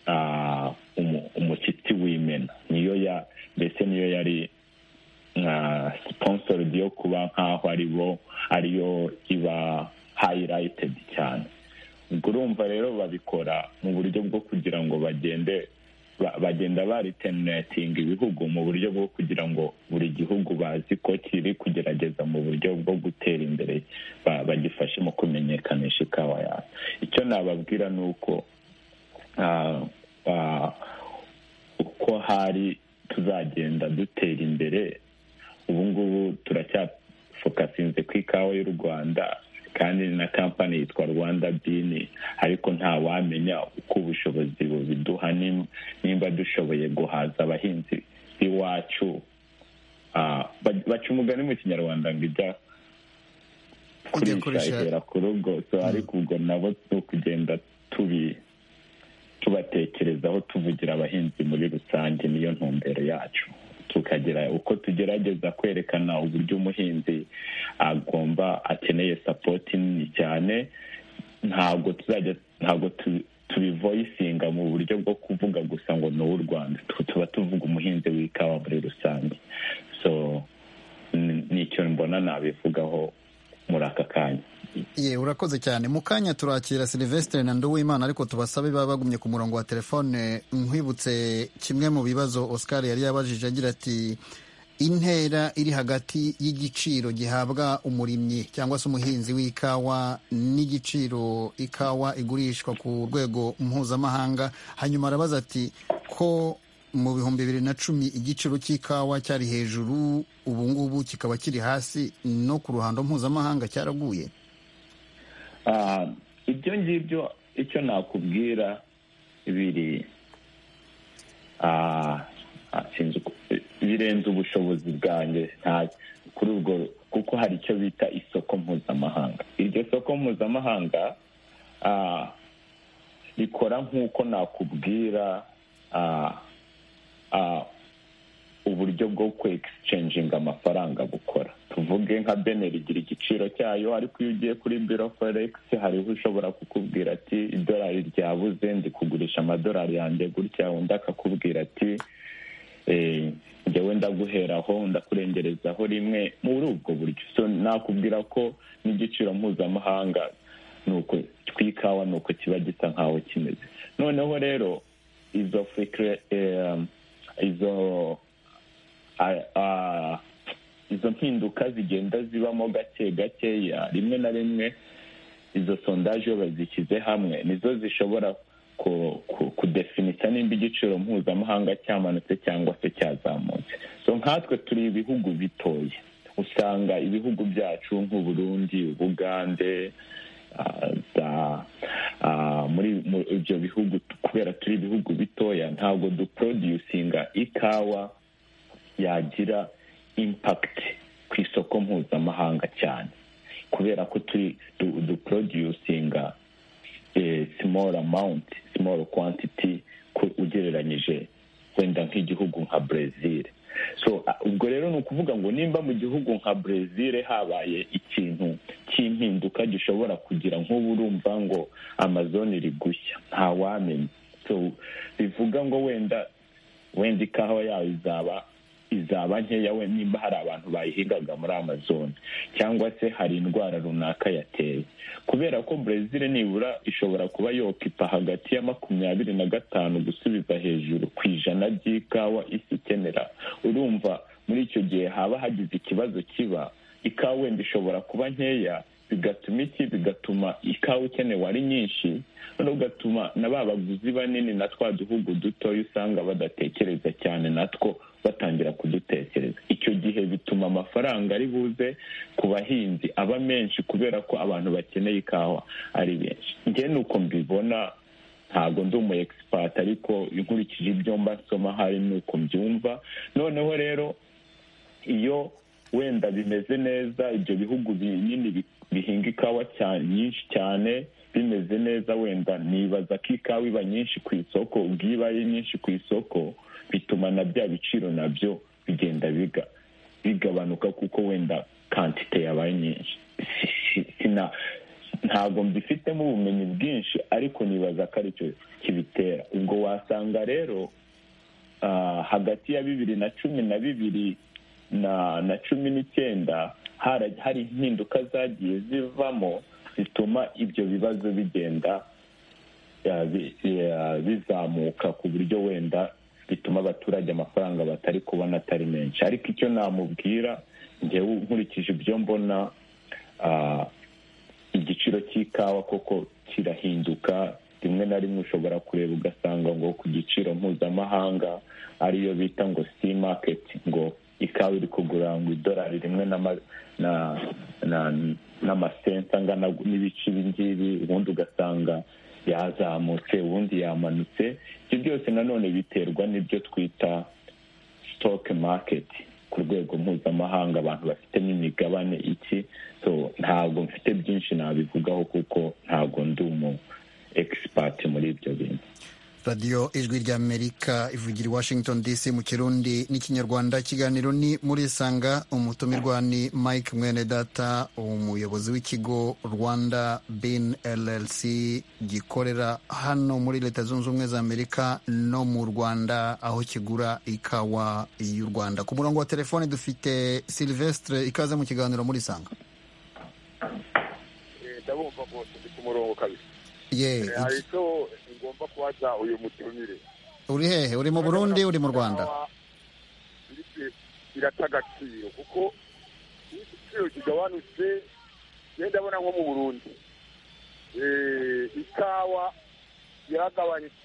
ah, umu- umushyitsi w'imena niyo ya mbese niyo yari nka sponsored yo kuba nkaho aribo ariyo iba highlighted cyane ubwo urumva rero babikora mu buryo bwo kugira ngo bagende ba- bagenda baritenatinga ibihugu mu buryo bwo kugira ngo buri gihugu bazi ko kiri kugerageza mu buryo bwo gutera imbere ba- bagifashe mu kumenyekanisha ikawa yawe icyo nababwira ni uko ah, ah, uko hari tuzagenda dutera imbere ubu ngubu turacyafokasinze ku ikawa y'u rwanda kandi ni na kampani yitwa rwanda bini ariko nta wamenya uko ubushobozi bubiduha nim- nimba dushoboye guhaza abahinzi b'iwacu Ah, ba- baca umugani mu kinyarwanda ngo ijya Kujya kurisha kurisha. igera ku rugo so ariko ubwo nabo ni ukugenda tubi tubatekerezaho tuvugira abahinzi muri rusange niyo ntumbero yacu tukagira uko tugerageza kwerekana uburyo umuhinzi agomba akeneye sapoti nini cyane ntabwo tuzajya ntabwo tu- tubivoyisinga mu buryo bwo kuvuga gusa ngo ni uw'u rwanda tuba tuvuga umuhinzi w'ikawa muri rusange so nicyo mbona nabivugaho muri aka kanya ye urakoze cyane mu kanya turakira silivesitire na nduwimana ariko tubasabe baba bagumye ku murongo wa telefone nkwibutse kimwe mu bibazo oscar yari yabajije agira ati intera iri hagati y'igiciro gihabwa umurimyi cyangwa se umuhinzi w'ikawa n'igiciro ikawa igurishwa ku rwego mpuzamahanga hanyuma arabaza ati ko mu bihumbi bibiri na cumi igiciro cy'ikawa cyari hejuru ubu ngubu kikaba kiri hasi no ku ruhando mpuzamahanga cyaraguye ibyo ngibyo icyo nakubwira biri birenze ubushobozi bwanjye kuri ubwo kuko hari icyo bita isoko mpuzamahanga iryo soko mpuzamahanga rikora nk'uko nakubwira uburyo bwo kwegisicengega amafaranga bukora tuvuge nka beneri igira igiciro cyayo ariko iyo ugiye kuri biro foregisi hariho ushobora kukubwira ati idolari ryabuze ndi kugurisha amadolari yanjye gutya undi akakubwira ati njyewe ndaguheraho ndakurengerezaho rimwe muri ubwo buryo so nakubwira ko n'igiciro mpuzamahanga ni uko tw'ikawa ni uko kiba gisa nkaho kimeze noneho rero izo fikire izo izo mpinduka zigenda zibamo gake gakeya rimwe na rimwe izo sondaje iyo bazishyize hamwe nizo zishobora kudefinita nimba igiciro mpuzamahanga cyamanutse cyangwa se cyazamutse so nkatwe turi ibihugu bitoya usanga ibihugu byacu nk'uburundi ubugande muri ibyo bihugu kubera turi ibihugu bitoya ntabwo duproducinga ikawa yagira impakiti ku isoko mpuzamahanga cyane kubera ko turi duproducinga small amount small quantity ugereranyije wenda nk'igihugu nka brezil so ubwo rero ni ukuvuga ngo nimba mu gihugu nka brezil habaye ikintu cy'impinduka gishobora kugira nk'ubu urumva ngo amazon rigushya ntawamenya so bivuga ngo wenda wenda ikawa yawe izaba izaba nkeya we nimba hari abantu bayihingaga muri amazon cyangwa se hari indwara runaka yateye kubera ko brezil nibura ishobora kuba yokipa hagati ya makumyabiri na gatanu gusubiza hejuru ku ijana ry'ikawa isi ikenera urumva muri icyo gihe haba hagize ikibazo kiba ikawa wenda ishobora kuba nkeya bigatuma iki bigatuma ikawa ikenewe ari nyinshi noneho ugatuma na ba baguzi banini na twa duhugu dutoya usanga badatekereza cyane natwo batangira kudutekereza icyo gihe bituma amafaranga ari buze ku bahinzi aba menshi kubera ko abantu bakeneye ikawa ari benshi njye ni uko mbibona ntabwo ndi umu egisipati ariko inkurikije ibyo mba nsoma hari uko mbyumva noneho rero iyo wenda bimeze neza ibyo bihugu binini bihinga ikawa nyinshi cyane bimeze neza wenda nibaza ko ikawa iba nyinshi ku isoko ubwo iyo ibaye nyinshi ku isoko bituma na bya biciro nabyo bigenda bigabanuka kuko wenda kantite yabaye nyinshi ntabwo mbifitemo ubumenyi bwinshi ariko nibaza ko aricyo kibitera ubwo wasanga rero hagati ya bibiri na cumi na bibiri na cumi n'icyenda hari impinduka zagiye zivamo zituma ibyo bibazo bigenda bizamuka ku buryo wenda bituma abaturage amafaranga batari kubona atari menshi ariko icyo namubwira ngewe nkurikije ibyo mbona igiciro cy'ikawa koko kirahinduka rimwe na rimwe ushobora kureba ugasanga ngo ku giciro mpuzamahanga ariyo bita ngo si maketi ngo ikawa iri kugura ngo idolari rimwe n'amasenta angana n'ibice ibi ngibi ubundi ugasanga yazamutse ubundi yamanutse ibyo byose nanone biterwa n'ibyo twita sitoke maketi ku rwego mpuzamahanga abantu bafitemo imigabane iki so ntabwo mfite byinshi nabivugaho kuko ntabwo ndi umu egisipati muri ibyo bintu radiyo ijwi ry'amerika ivugira i washington dc mu kirundi n'ikinyarwanda ikiganiro ni murisanga umutumirwa ni mike mwenedata umuyobozi w'ikigo rwanda bin llc gikorera hano muri leta zunze ubumwe za amerika no mu rwanda aho kigura ikawa y'u rwanda ku murongo wa telefone dufite silvestre ikaze mu kiganiro murisanga ndabumva rwose ndi ku murongo kabisa ye hari icyo ngomba kubaza uyu mutumire uri hehe uri mu burundi uri mu rwanda birata agaciro kuko iyo igiciro kigabanutse ngenda ndabona nko mu burundi ikawa yaragabanyutse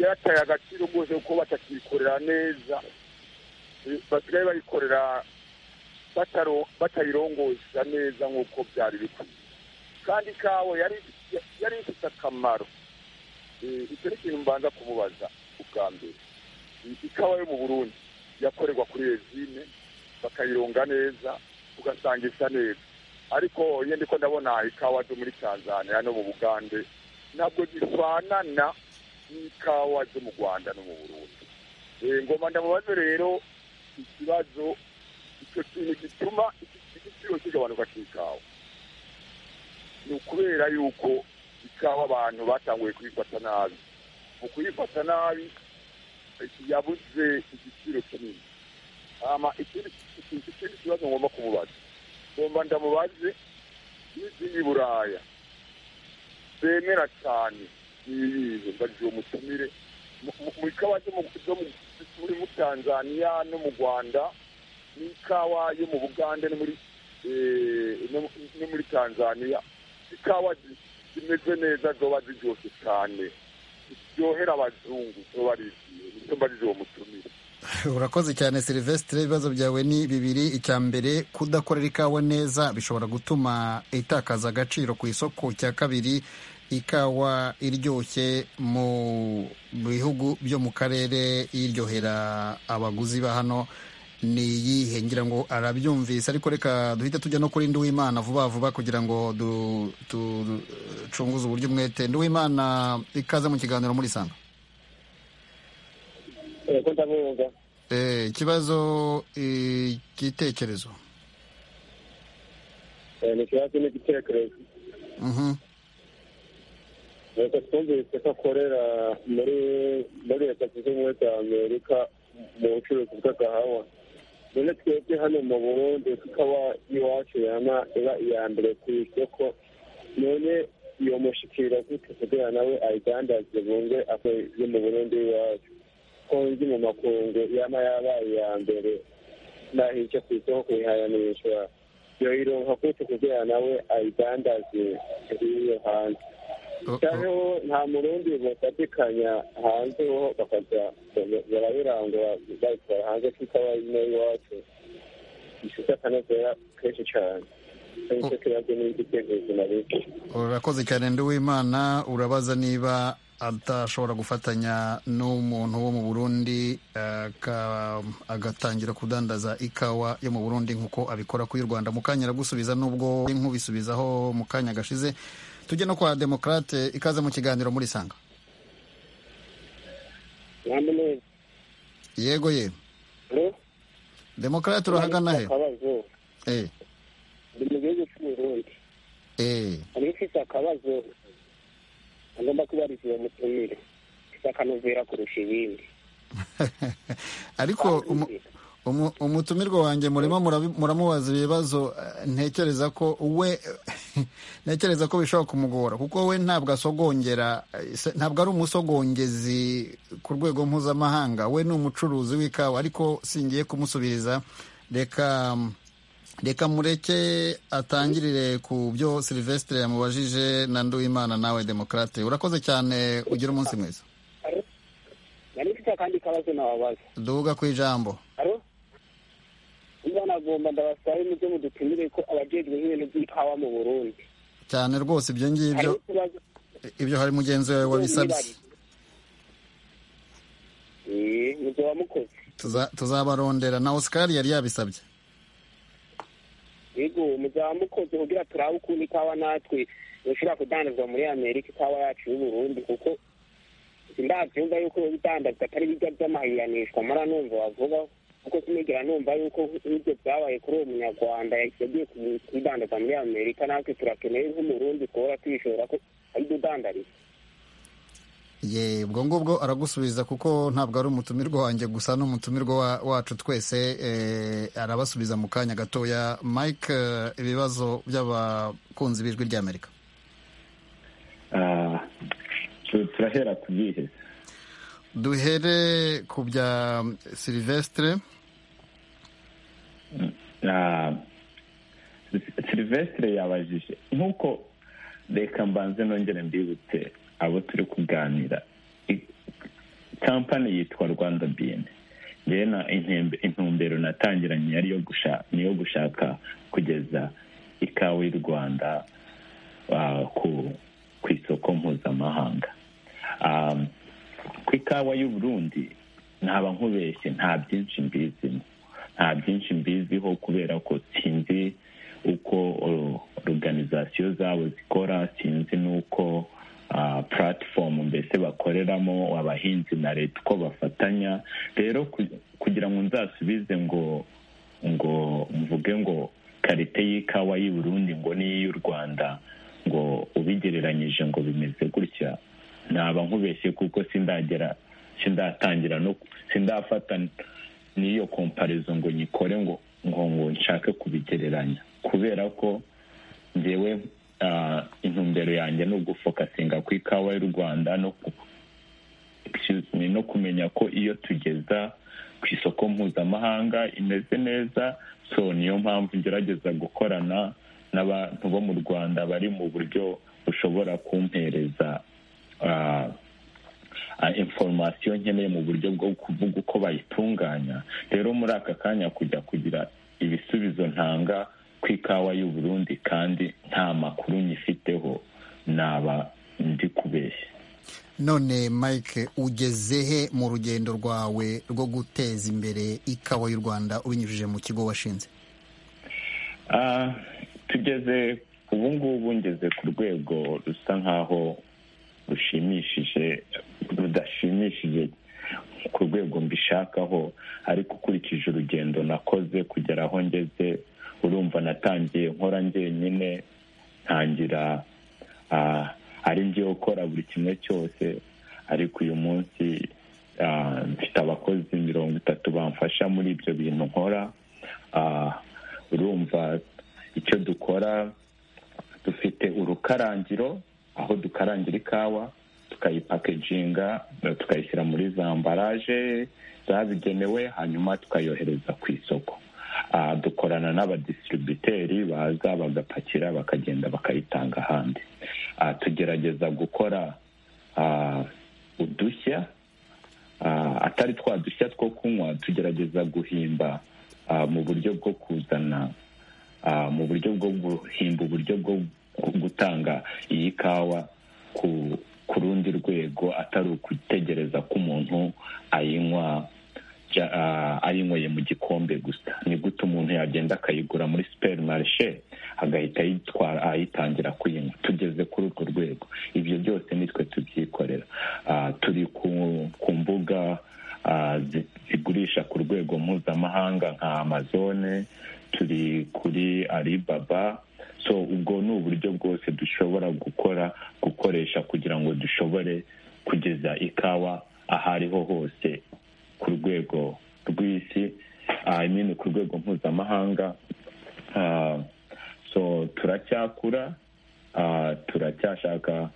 yarataye agaciro rwose kuko batakiyikorera neza basigaye bayikorera batayirongosha neza nk'uko byari bikwiye kandi ikawa yari ifite akamaro icyo ni ikintu mbanza kumubaza ubwa mbere ikawa yo mu burundi yakorerwa kuri rezine bakayironga neza ugasanga isa neza ariko iyo ndiko ndabona ikawa zo muri tanzania no mu bugande ntabwo zifanana n'ikawa zo mu rwanda no mu burundi ngoma ndamubaze rero ikibazo icyo kintu gituma igiciro kigabanuka cy'ikawa ni ukubera yuko ikawa abantu batanguye kuyifata nabi mu kuyifata nabi yabuze igiciro kinini ikindi kibazo ngomba kumubaza ngomba ndamubaze n'izindi buraya zemera cyane n'ibihe mbagiye umutumire mu ikawa zo muri tanzania no mu rwanda n'ikawa yo mu bugande no muri tanzania ikawa zimeze neza zoba ziryoshye cyane ziryohera abazungu zoba ari izo mbaze uwo mutumire urakoze cyane silvestre ibibazo byawe ni bibiri icya mbere kudakorera ikawa neza bishobora gutuma itakaza agaciro ku isoko cya kabiri ikawa iryoshye mu bihugu byo mu karere iryohera abaguzi ba hano ni iyihe ngira ngo arabyumvise ariko reka duhita tujya no kuri nduwimana vuba vuba kugira ngo ducunguze uburyo umwete nduwimana ikaze mu kiganiro muri sanga ikibazo igitekerezo ni ikibazo n'igitekerezo reka twumvise ko akorera muri leta zunze ubumwe za amerika mu bucuruzi bw'agahawa none twebwe hano mu burundi tukaba iwacu yama iba iya mbere ku isoko none iyo mushikira gute kugira nawe ayidandaze bunge ako yo mu burundi iwacu ko nzi mu makungu yama yabaye iya mbere naho icyo ku isoko kuyihayanisha yoyironka gute kugira nawe ayidandaze iyo hanze cyangwa nta murundi bafatikanya hanze ho bakaza barabirangura babitwara hanze kuko aba ari n'iwacu gifite akanozera kenshi cyane urakoze cyane nduwimana urabaza niba adashobora gufatanya n'umuntu wo mu burundi agatangira kudandaza ikawa yo mu burundi nk'uko abikora kuri rwanda mu kanya aragusubiza n'ubwo nk'ubisubizaho mu kanya gashize tujye no kwa demokrate ikaze mu kiganiro muri sanga yego ye demokrate urahagana he eh ndi mu gihugu cy'uburundi eh ari mfite akabazo agomba kubariza uwo mutumire mfite akanovera kurusha ibindi ariko umutumirwa wanjye murimo muramubaza ibibazo ntekereza ko we ntekereza ko bishobora kumugora kuko we ntabwo asogongera ntabwo ari umusogongezi ku rwego mpuzamahanga we ni umucuruzi w'ikawa ariko singiye kumusubiriza reka reka mureke atangirire ku byo silvestre yamubajije na nduwimana nawe demokarate urakoze cyane ugira umunsi mwiza duhuga ku ijambo banagomba ndabasabe mujye mudutumire ko abajejwe nk'ibintu by'ikawa mu burundi cyane rwose ibyo ngibyo ibyo hari mugenzi wawe wabisabye mujye wamukoze tuzabarondera na oscar yari yabisabye yego mujye wamukoze kugira turabe ukuntu ikawa natwe dushobora kudandazwa muri amerika ikawa yacu y'uburundi kuko ndabyumva yuko ubidandaza atari bijya by'amahiyanishwa mara numva wavuga kuko sinigera numva yuko nk'ibyo byabaye kuri uwo munyarwanda yagiye kubidandaza muri amerika natwe turakeneye nk'umurundi kuba twishora ko ari udandariza ye ubwo ngubwo aragusubiza kuko ntabwo ari umutumirwa wanjye gusa ni umutumirwa wacu twese arabasubiza mu kanya gatoya mike ibibazo by'abakunzi b'ijwi ry'amerika turahera ku gihe duhere ku bya silivesitire silivesitire yabajije nk'uko reka mbanze nongere mbibutse abo turi kuganira kampani yitwa rwanda biyeni yewe na intumbero natangiranye ari niyo gushaka kugeza ikawa y'u rwanda ku isoko mpuzamahanga ku ikawa y'u Burundi ntaba nkubeshye nta byinshi mbizimo nta byinshi mbiziho kubera ko sinzi uko oruganizasiyo zabo zikora sinzi n'uko puratifomu mbese bakoreramo abahinzi na leta uko bafatanya rero kugira ngo nzasubize ngo ngo mvuge ngo karite y'ikawa y'i Burundi ngo n'iy'u rwanda ngo ubigereranyije ngo bimeze gutya naba nkubeshye kuko sindagera sindatangira no sindafata n'iyo komparizo ngo nyikore ngo ngo ngo nshake kubigereranya kubera ko ngewe intumbero yanjye ni ugufokasinga ku ikawa y'u rwanda no kumenya ko iyo tugeza ku isoko mpuzamahanga imeze neza so niyo mpamvu ngerageza gukorana n'abantu bo mu rwanda bari mu buryo bushobora kumpereza inforomasiyo nkeneye mu buryo bwo kuvuga uko bayitunganya rero muri aka kanya kujya kugira ibisubizo ntanga ku ikawa y'u Burundi kandi nta makuru nyifiteho naba ndi kubeshya none mike ugezehe mu rugendo rwawe rwo guteza imbere ikawa y'u rwanda ubinyujije mu kigo washinze tugeze ubu ngubu ngeze ku rwego rusa nkaho rushimishije rudashimishije ku rwego mbishakaho ariko ukurikije urugendo nakoze kugera aho ngeze urumva natangiye nkora njyenyine ntangira ari njyewe ukora buri kimwe cyose ariko uyu munsi mfite abakozi mirongo itatu bamfasha muri ibyo bintu nkora urumva icyo dukora dufite urukarangiro aho dukarangira ikawa tukayipakejinga tukayishyira muri za mbaraje zabigenewe hanyuma tukayohereza ku isoko dukorana n'abadisitiributeri baza bagapakira bakagenda bakayitanga ahandi tugerageza gukora udushya atari twa dushya two kunywa tugerageza guhimba mu buryo bwo kuzana mu buryo bwo guhimba uburyo bwo gutanga iyi kawa ku rundi rwego atari ukutegereza ko umuntu ayinywa ayinyweye mu gikombe gusa ni gute umuntu yagenda akayigura muri superi marishe agahita ayitwara ayitangira kuyinywa tugeze kuri urwo rwego ibyo byose nitwe tubyikorera turi ku mbuga zigurisha ku rwego mpuzamahanga nka amazone turi kuri aribaba so ubwo ni uburyo bwose dushobora gukora gukoresha kugira ngo dushobore kugeza ikawa aho ariho hose ku rwego rw'isi imini ku rwego mpuzamahanga so turacyakura turacyashaka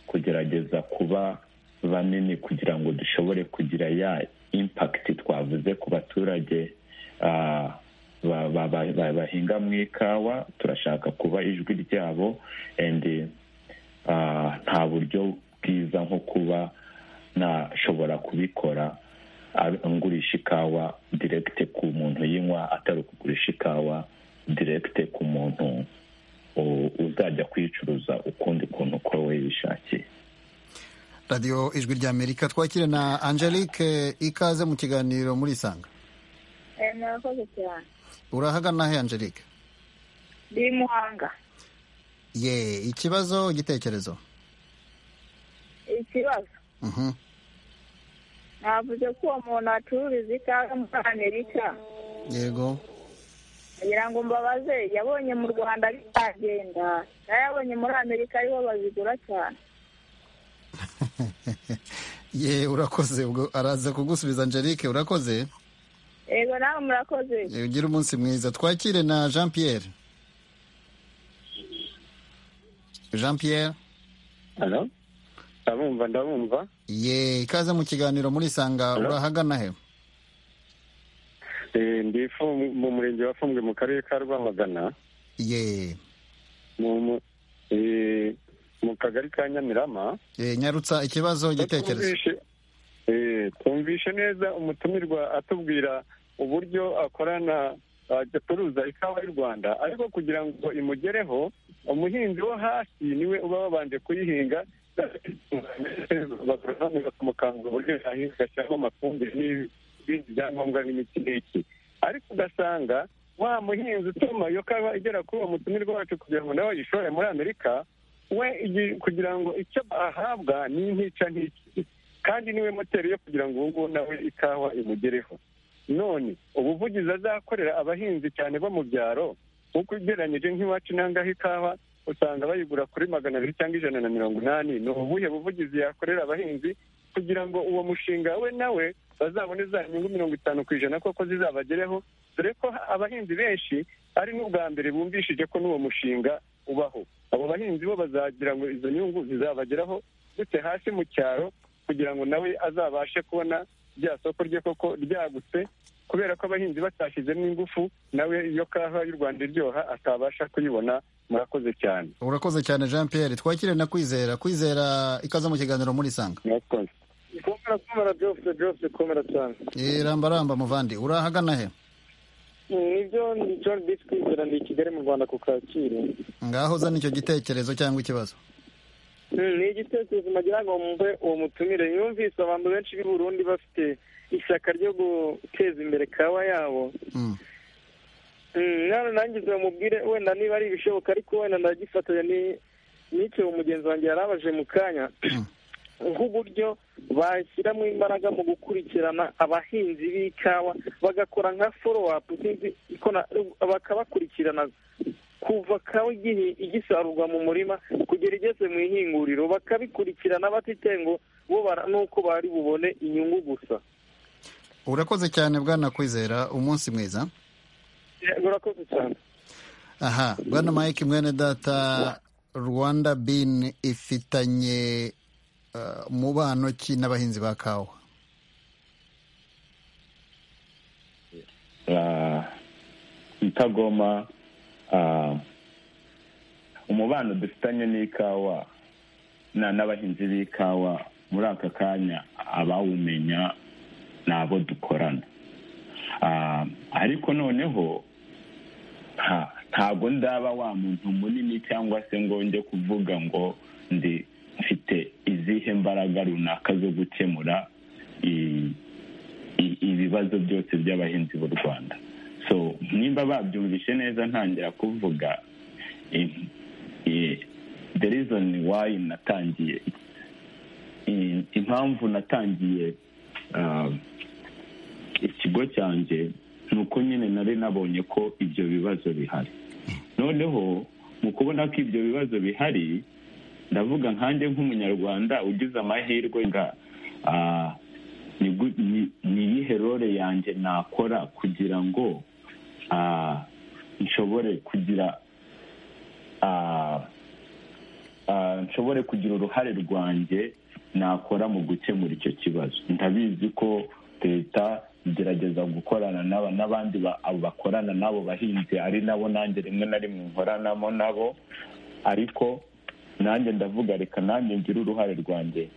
kugerageza kuba banini kugira ngo dushobore kugira ya impakiti twavuze ku baturage bahinga mu ikawa turashaka kuba ijwi ryabo nta buryo bwiza nko kuba nashobora kubikora ngurisha ikawa direkite ku muntu yinywa atari ukugurisha ikawa direkite ku muntu uzajya kuyicuruza ukundi kuntu uko we yishakiye radiyo ijwi rya amerika twakire na angelique ikaze mu kiganiro muri isanga murakoze cyane urahagana he angelique ndi muhanga ye ikibazo igitekerezo ikibazo navuze ko uwo muntu acururiza ikawa muri amerika yego kugira ngo mbabaze yabonye mu rwanda bitagenda yabonye muri amerika ariho bazigura cyane ye urakoze ubwo araza kugusubiza angelique urakoze yego nawe murakoze Eh, ugire umunsi mwiza twakire na jean pierre jean pierre hano ndabumva ndabumva ye ikaze mu kiganiro murisanga urahagana he Eh, ndi Fu- mu murenge wa fumbwe mu karere ka rwamagana ye mu mu- eh, mu kagari ka nyamirama Eh, nyarutsa ikibazo igitekerezo Twumvishe- eh, twumvishe neza umutumirwa atubwira uburyo akorana acuruza ikawa y'u rwanda ariko kugira ngo imugereho umuhinzi wo hasi niwe uba wabanje kuyihinga abagoronome bakamukangura uburyo yahinga agashyiramo amafumbire n'ibindi byangombwa n'imiti n'iki ariko ugasanga wa muhinzi utuma iyo kawa igera kuri uwo mutumirwa wacu kugira ngo nawe ayishore muri amerika we igi- kugira ngo icyo ahabwa ni intica nk'iki kandi niwe moteri yo kugira ngo ubu ngubu nawe ikawa imugereho none ubuvugizi azakorera abahinzi cyane bo mu byaro nk'uko ugereranyije nk'iwacu nangaho ikawa usanga bayigura kuri magana abiri cyangwa ijana na mirongo inani ni ubuhe buvugizi yakorera abahinzi kugira ngo uwo mushinga we nawe bazabone za nyungu mirongo itanu ku ijana koko zizabagereho dore ko abahinzi benshi ari n'ubwa mbere bumvishije ko n'uwo mushinga ubaho abo bahinzi bo bazagira ngo izo nyungu zizabageraho ndetse hasi mu cyaro kugira ngo nawe azabashe kubona rya soko rye koko ryagutse kubera ko abahinzi batashyizemo ingufu nawe iyo kawa y'u rwanda iryoha atabasha kuyibona murakoze cyane urakoze cyane jean pierre twakire na kwizera kwizera ikaze mu kiganiro murisanga murakoze komera komera byose byose komera cyane Eh, ramba ramba muvandi urahagana he nibyo ni john bisi kwizera ndi i kigali mu rwanda ku kacyiru ngaho uzana icyo gitekerezo cyangwa ikibazo Mm, ni igitekerezo nagira ngo mwumve uwo mutumire yumvise abantu benshi b'i burundi bafite ishyaka ryo guteza imbere kawa yabo Mm, none nangize bamubwire wenda niba ari ibishoboka ariko wenda ndagifatanya ni- n'icyo umugenzi wanjye yari abaje mu kanya nk'uburyo bashyiramo imbaraga mu gukurikirana abahinzi b'ikawa bagakora nka foro apu bakabakurikirana kuva kawa igihi- igisarurwa mu murima kugera igeze mu ihinguriro bakabikurikirana batite ngo bo bara- nuko bari bubone inyungu gusa urakoze cyane bwana kwizera umunsi mwiza Eh, urakoze cyane aha bwana mike mwene data rwanda bin ifitanye uh, mubano ki n'abahinzi ba kawa Ah, itagoma ah, umubano dufitanye n'ikawa na n'abahinzi b'ikawa muri aka kanya abawumenya ni abo dukorana Ah, ariko noneho nta- ntago nzaba wa muntu munini cyangwa se ngo njye kuvuga ngo ndi mfite izihe mbaraga runaka zo gukemura i- i- ibibazo byose by'abahinzi b'u rwanda so nimba babyumvishe neza ntangira kuvuga eh, eh, the reason why natangiye eh, impamvu natangiye ah, ikigo cyanjye ni uko nyine nari nabonye ko ibyo bibazo bihari noneho mu kubona ko ibyo bibazo bihari ndavuga nkanjye nk'umunyarwanda ugize amahirwe nga ah, ni gu- ni- ni iyihe role yanjye nakora kugira ngo ah, nshobore kugira ah, ah, nshobore kugira uruhare rwanjye nakora mu gukemura icyo kibazo ndabizi ko leta igerageza gukorana n'aba n'abandi ba- abo bakorana n'abo bahinzi ari nabo nanjye rimwe na rimwe nkoranamo nabo ariko nanjye ndavuga reka nanjye ngire uruhare rwanjye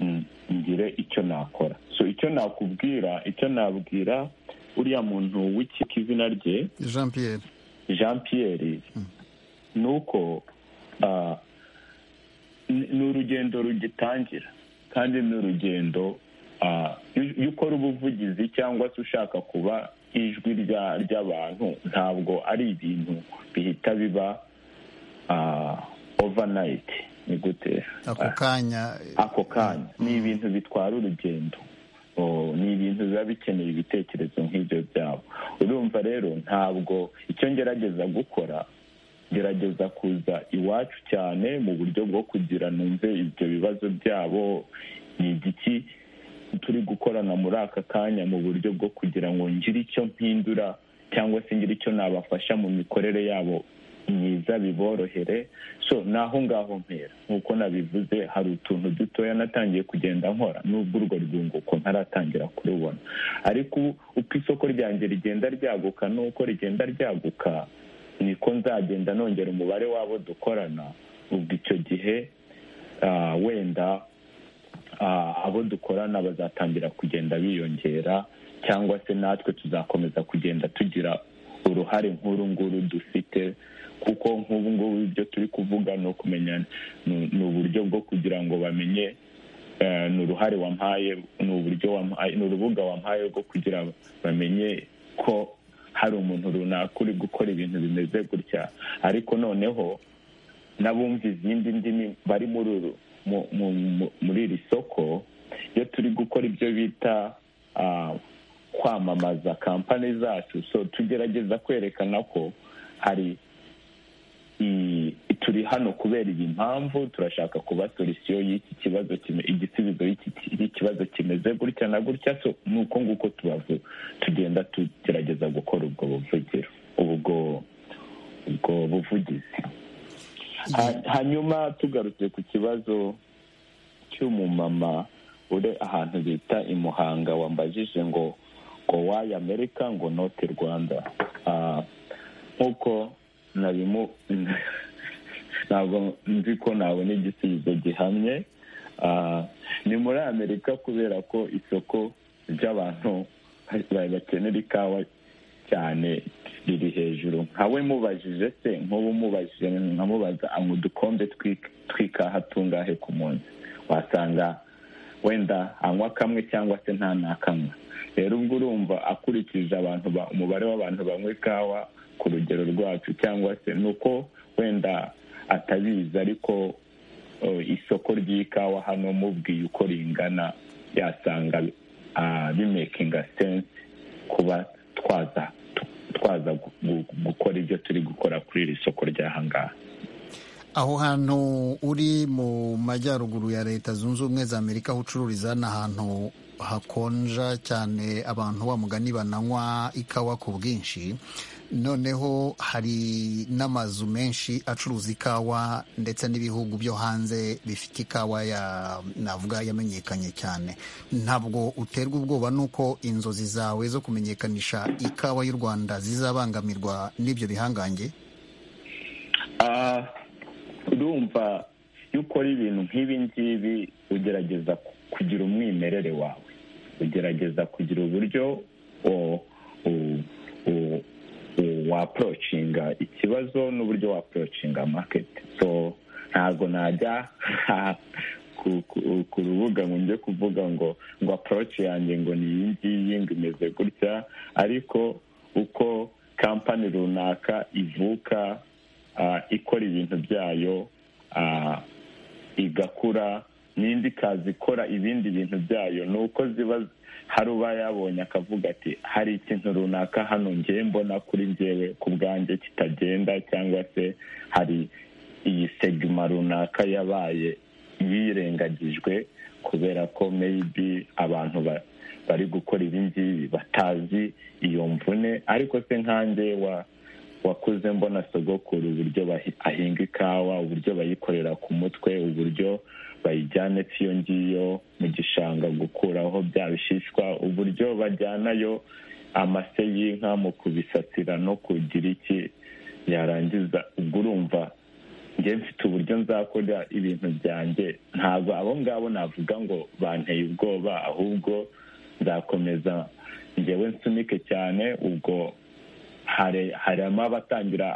mm, ngire icyo nakora so icyo nakubwira icyo nabwira uriya muntu w'ikika izina rye jean pierre jean pierre ni uko ah, ni ni urugendo rugitangira kandi ni urugendo ah, iyo iyo ukora ubuvugizi cyangwa se ushaka kuba ijwi rya- ry'abantu ntabwo ari ibintu bihita biba overnight ni gute ako kanya ako kanya ni ibintu bitwara urugendo ni ibintu biba bikeneye ibitekerezo nk'ibyo byabo urumva rero ntabwo icyo ngerageza gukora gerageza kuza iwacu cyane mu buryo bwo kugira numve ibyo bibazo byabo ni igiki turi gukorana muri aka kanya mu buryo bwo kugira ngo ngire icyo mpindura cyangwa se ngire icyo nabafasha mu mikorere yabo myiza biborohere so ni aho ngaho mpera nk'uko nabivuze hari utuntu dutoya natangiye kugenda nkora n'ubwo urwo rwunguko ntaratangira kurubona ariko uko isoko ryanjye rigenda ryaguka n'uko rigenda ryaguka niko nzagenda nongera umubare w'abo dukorana ubwo icyo gihe wenda abo dukorana bazatangira kugenda biyongera cyangwa se natwe tuzakomeza kugenda tugira uruhare nk'uru nguru dufite kuko nk'ubu ngubu ibyo turi kuvuga ni ukumenya ni uburyo bwo kugira ngo bamenye ni uruhare wampaye ni uburyo wampaye ni urubuga wampaye rwo kugira bamenye ko hari umuntu runaka uri gukora ibintu bimeze gutya ariko noneho n'abumva izindi ndimi bari muri iri soko iyo turi gukora ibyo bita kwamamaza kampani zacu so tugerageza kwerekana ko hari turi hano kubera iyi mpamvu turashaka kuba solisiyo y'iki kibazo igisubizo y'ikibazo kimeze gutya na gutya so ni uko nguko tubavu tugenda tugerageza gukora ubwo buvugiro ubwo ubwo buvugizi hanyuma tugarutse ku kibazo cy'umumama uri ahantu bita i muhanga wambajije ngo ngo wayi amerika ngo note rwanda nk'uko nabimu ntabwo nzi ko nabona igisubizo gihamye ni muri amerika kubera ko isoko ry'abantu bakenera ikawa cyane riri hejuru nkawe mubajije se nk'ubu mubajije nkamubaza anywa udukombe tw'ikaha tungahe ku munsi wasanga wenda anywa kamwe cyangwa se nta nakamwe rero ubwo urumva akurikije abantu umubare w'abantu banywa ikawa ku rugero rwacu cyangwa se ni uko wenda atabizi ariko isoko ry'ikawa hano mubwiye uko ringana yasanga bimekinga sense kuba twaza twaza gukora ibyo turi gukora kuri iri soko ry'ahangaha aho hantu uri mu majyaruguru ya leta zunze ubumwe za amerika aho ucururiza ni ahantu hakonja cyane abantu wa mugani bananywa ikawa ku bwinshi noneho hari n'amazu menshi acuruza ikawa ndetse n'ibihugu byo hanze bifite ikawa ya navuga yamenyekanye cyane ntabwo uterwa ubwoba n'uko inzozi zawe zo kumenyekanisha ikawa y'u rwanda zizabangamirwa n'ibyo bihangange urumva iyo ukora ibintu nk'ibi ngibi ugerageza kugira umwimerere wawe ugerageza kugira uburyo waporocinga ikibazo n'uburyo waporocinga maketi so ntabwo najya ku rubuga ngo njye kuvuga ngo ngo aporoci yanjye ngo ni iyi ngiyi ngo imeze gutya ariko uko kampani runaka ivuka ikora ibintu byayo igakura n'indi ikaza ikora ibindi bintu byayo ni uko ziba hari uba yabonye akavuga ati hari ikintu runaka hano ngewe mbona kuri ngewe ku bwanjye kitagenda cyangwa se hari iyi segima runaka yabaye yirengagijwe kubera ko meyibi abantu bari gukora ibi ngibi batazi iyo mvune ariko se nkanjye wa wakuze mbona sogokuru uburyo ahinga ikawa uburyo bayikorera ku mutwe uburyo bayijyana iyo ngiyo mu gishanga gukuraho bya bishishwa uburyo bajyanayo amase y'inka mu kubisasira no kugira iki yarangiza ubwo urumva njye mfite uburyo nzakora ibintu byanjye ntabwo abo ngabo navuga ngo banteye ubwoba ahubwo nzakomeza ngewe nsunike cyane ubwo harimo abatangira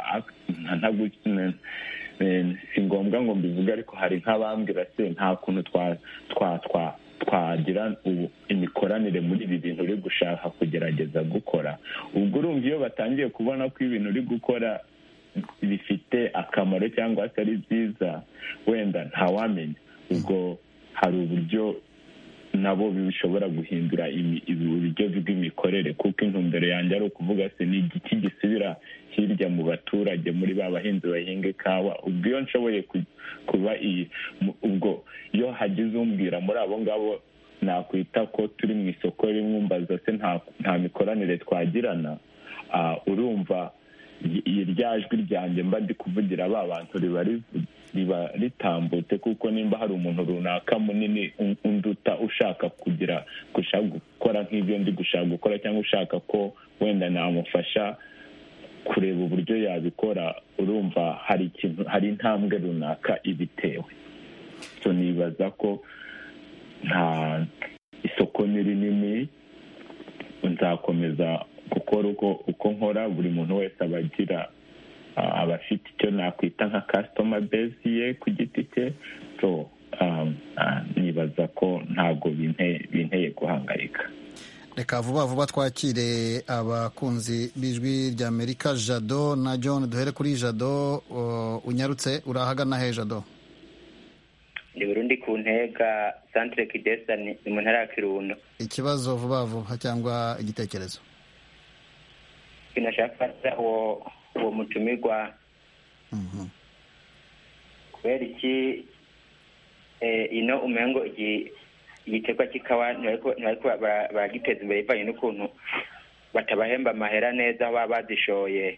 si ngombwa ngo mbivuge ariko hari nk'abambwira se nta kuntu twagira imikoranire muri ibi bintu uri gushaka kugerageza gukora ubwo urumva iyo batangiye kubona ko ibintu uri gukora bifite zifite akamaro cyangwa atari nziza wenda ntawamenya ubwo hari uburyo nabo bishobora guhindura uburyo bw'imikorere kuko intumbero yanjye ari ukuvuga se ni igiki gisubira hirya mu baturage muri ba bahinzi bahinga ikawa ubwo iyo nshoboye kuba iyi ubwo iyo hagize umbwira muri abo ngabo nakwita ko turi mu isoko rimwe umbaza se nta mikoranire twagirana urumva irya jwi ryanjye mba ndi kuvugira ba bantu riba riba ritambutse kuko nimba hari umuntu runaka munini unduta ushaka kugira gushaka gukora nk'ibyo ndi gushaka gukora cyangwa ushaka ko wenda namufasha kureba uburyo yabikora urumva hari ikintu hari intambwe runaka ibitewe nibaza ko nta isoko ni rinini nzakomeza gukora uko nkora buri muntu wese aba agira abafite icyo nakwita nka kasitoma bezi ye ku giti cye so nibaza ko ntabwo binteye guhangayika reka vuba vuba twakire abakunzi b'ijwi rya amerika jado na john duhere kuri jado unyarutse urahagana he jado ni burundi ku ntega santire kidesa ni mu ntara ya kirundo ikibazo vuba vuba cyangwa igitekerezo kinashaka uwo uwo mutumirwa kubera iki ino umengo igitegwa cy'ikawa ntibariko baragiteza imbere bivanye n'ukuntu batabahemba amahera neza aho baba bazishoye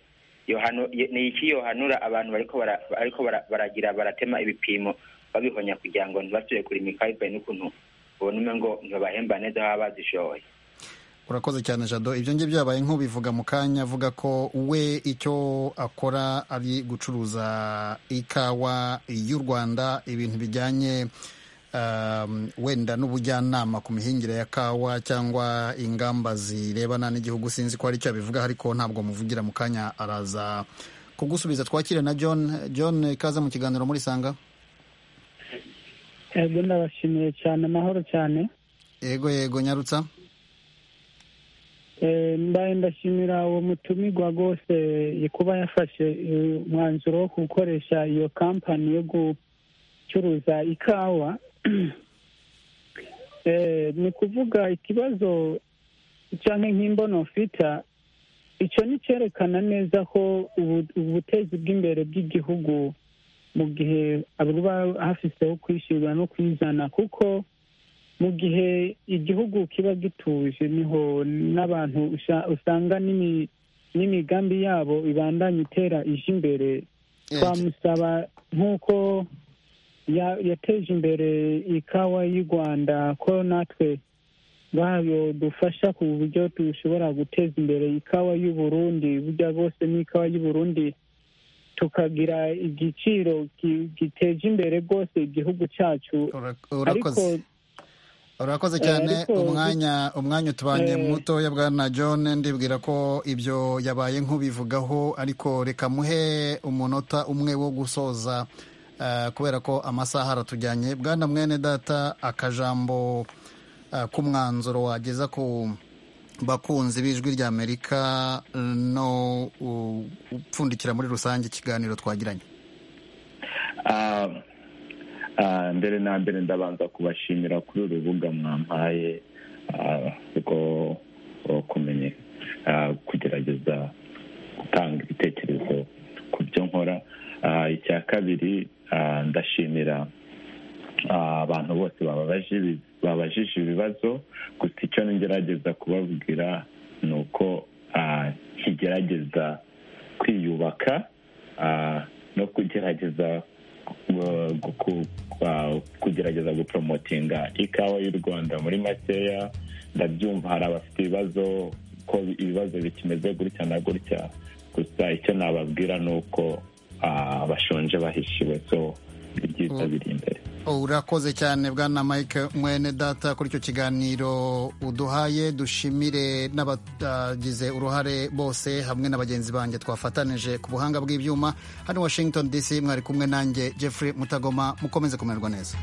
ni iki yohanura abantu bariko baragira baratema ibipimo babihonya kugira ngo ntibasubire kurima ikawa bivanye n'ukuntu ubona umwe ngo ntibabahemba neza aho baba bazishoye urakoze cyane jado ibyo ngibyo byabaye nk'ubivuga mu kanya avuga ko we icyo akora ari gucuruza ikawa y'u rwanda ibintu bijyanye wenda n'ubujyanama ku mihingire ya kawa cyangwa ingamba zirebana n'igihugu sinzi ko hari icyo abivuga ariko ntabwo muvugira mu kanya araza kugusubiza twakire na john john ikaze mu kiganiro muri sanga yego ndabashimiye cyane amahoro cyane yego yego nyarutsa mbaye ndashimira uwo mutumirwa rwose kuba yafashe umwanzuro wo gukoresha iyo kampani yo gucuruza ikawa ni ukuvuga ikibazo cyangwa nk'imbono fita icyo ni cyerekana neza ko ubutezi bw'imbere bw'igihugu mu gihe buba hafiseho kwishyurwa no kwizana kuko mu gihe igihugu kiba gituje niho n'abantu usanga n'imigambi yabo ibandanya itera ije imbere twamusaba nk'uko yateje imbere ikawa y'u rwanda ko natwe bayo dufasha ku buryo dushobora guteza imbere ikawa y'uburundi burya bwose n'ikawa y'uburundi tukagira igiciro giteje imbere rwose igihugu cyacu ariko urakoze cyane umwanya umwanya utubanye mutoya bwana john ndibwira ko ibyo yabaye nk'ubivugaho ariko reka muhe umunota umwe wo gusoza kubera ko amasaha aratujyanye bwana mwene data akajambo k'umwanzuro wageza ku bakunzi b'ijwi rya amerika no upfundikira muri rusange ikiganiro twagiranye mbere na mbere ndabanza kubashimira kuri uru rubuga mwampaye rwo kumenya kugerageza gutanga ibitekerezo ku byo nkora icya kabiri ndashimira abantu bose babajije ibibazo gusa icyo ngerageza kubabwira ni uko kigerageza kwiyubaka no kugerageza kugerageza guporomotinga ikawa y'u rwanda muri makeya ndabyumva hari abafite ibibazo ko ibibazo bikimeze gutya na gutya gusa icyo nababwira ni uko bashonje bahishiwe so ni byiza biri imbere urakoze cyane bwana mike mwene data kuri icyo kiganiro uduhaye dushimire n'abagize uruhare bose hamwe na bagenzi banjye twafatanije ku buhanga bw'ibyuma hano washington dc mwari kumwe nanjye jeffrey mutagoma mukomeze kumererwa neza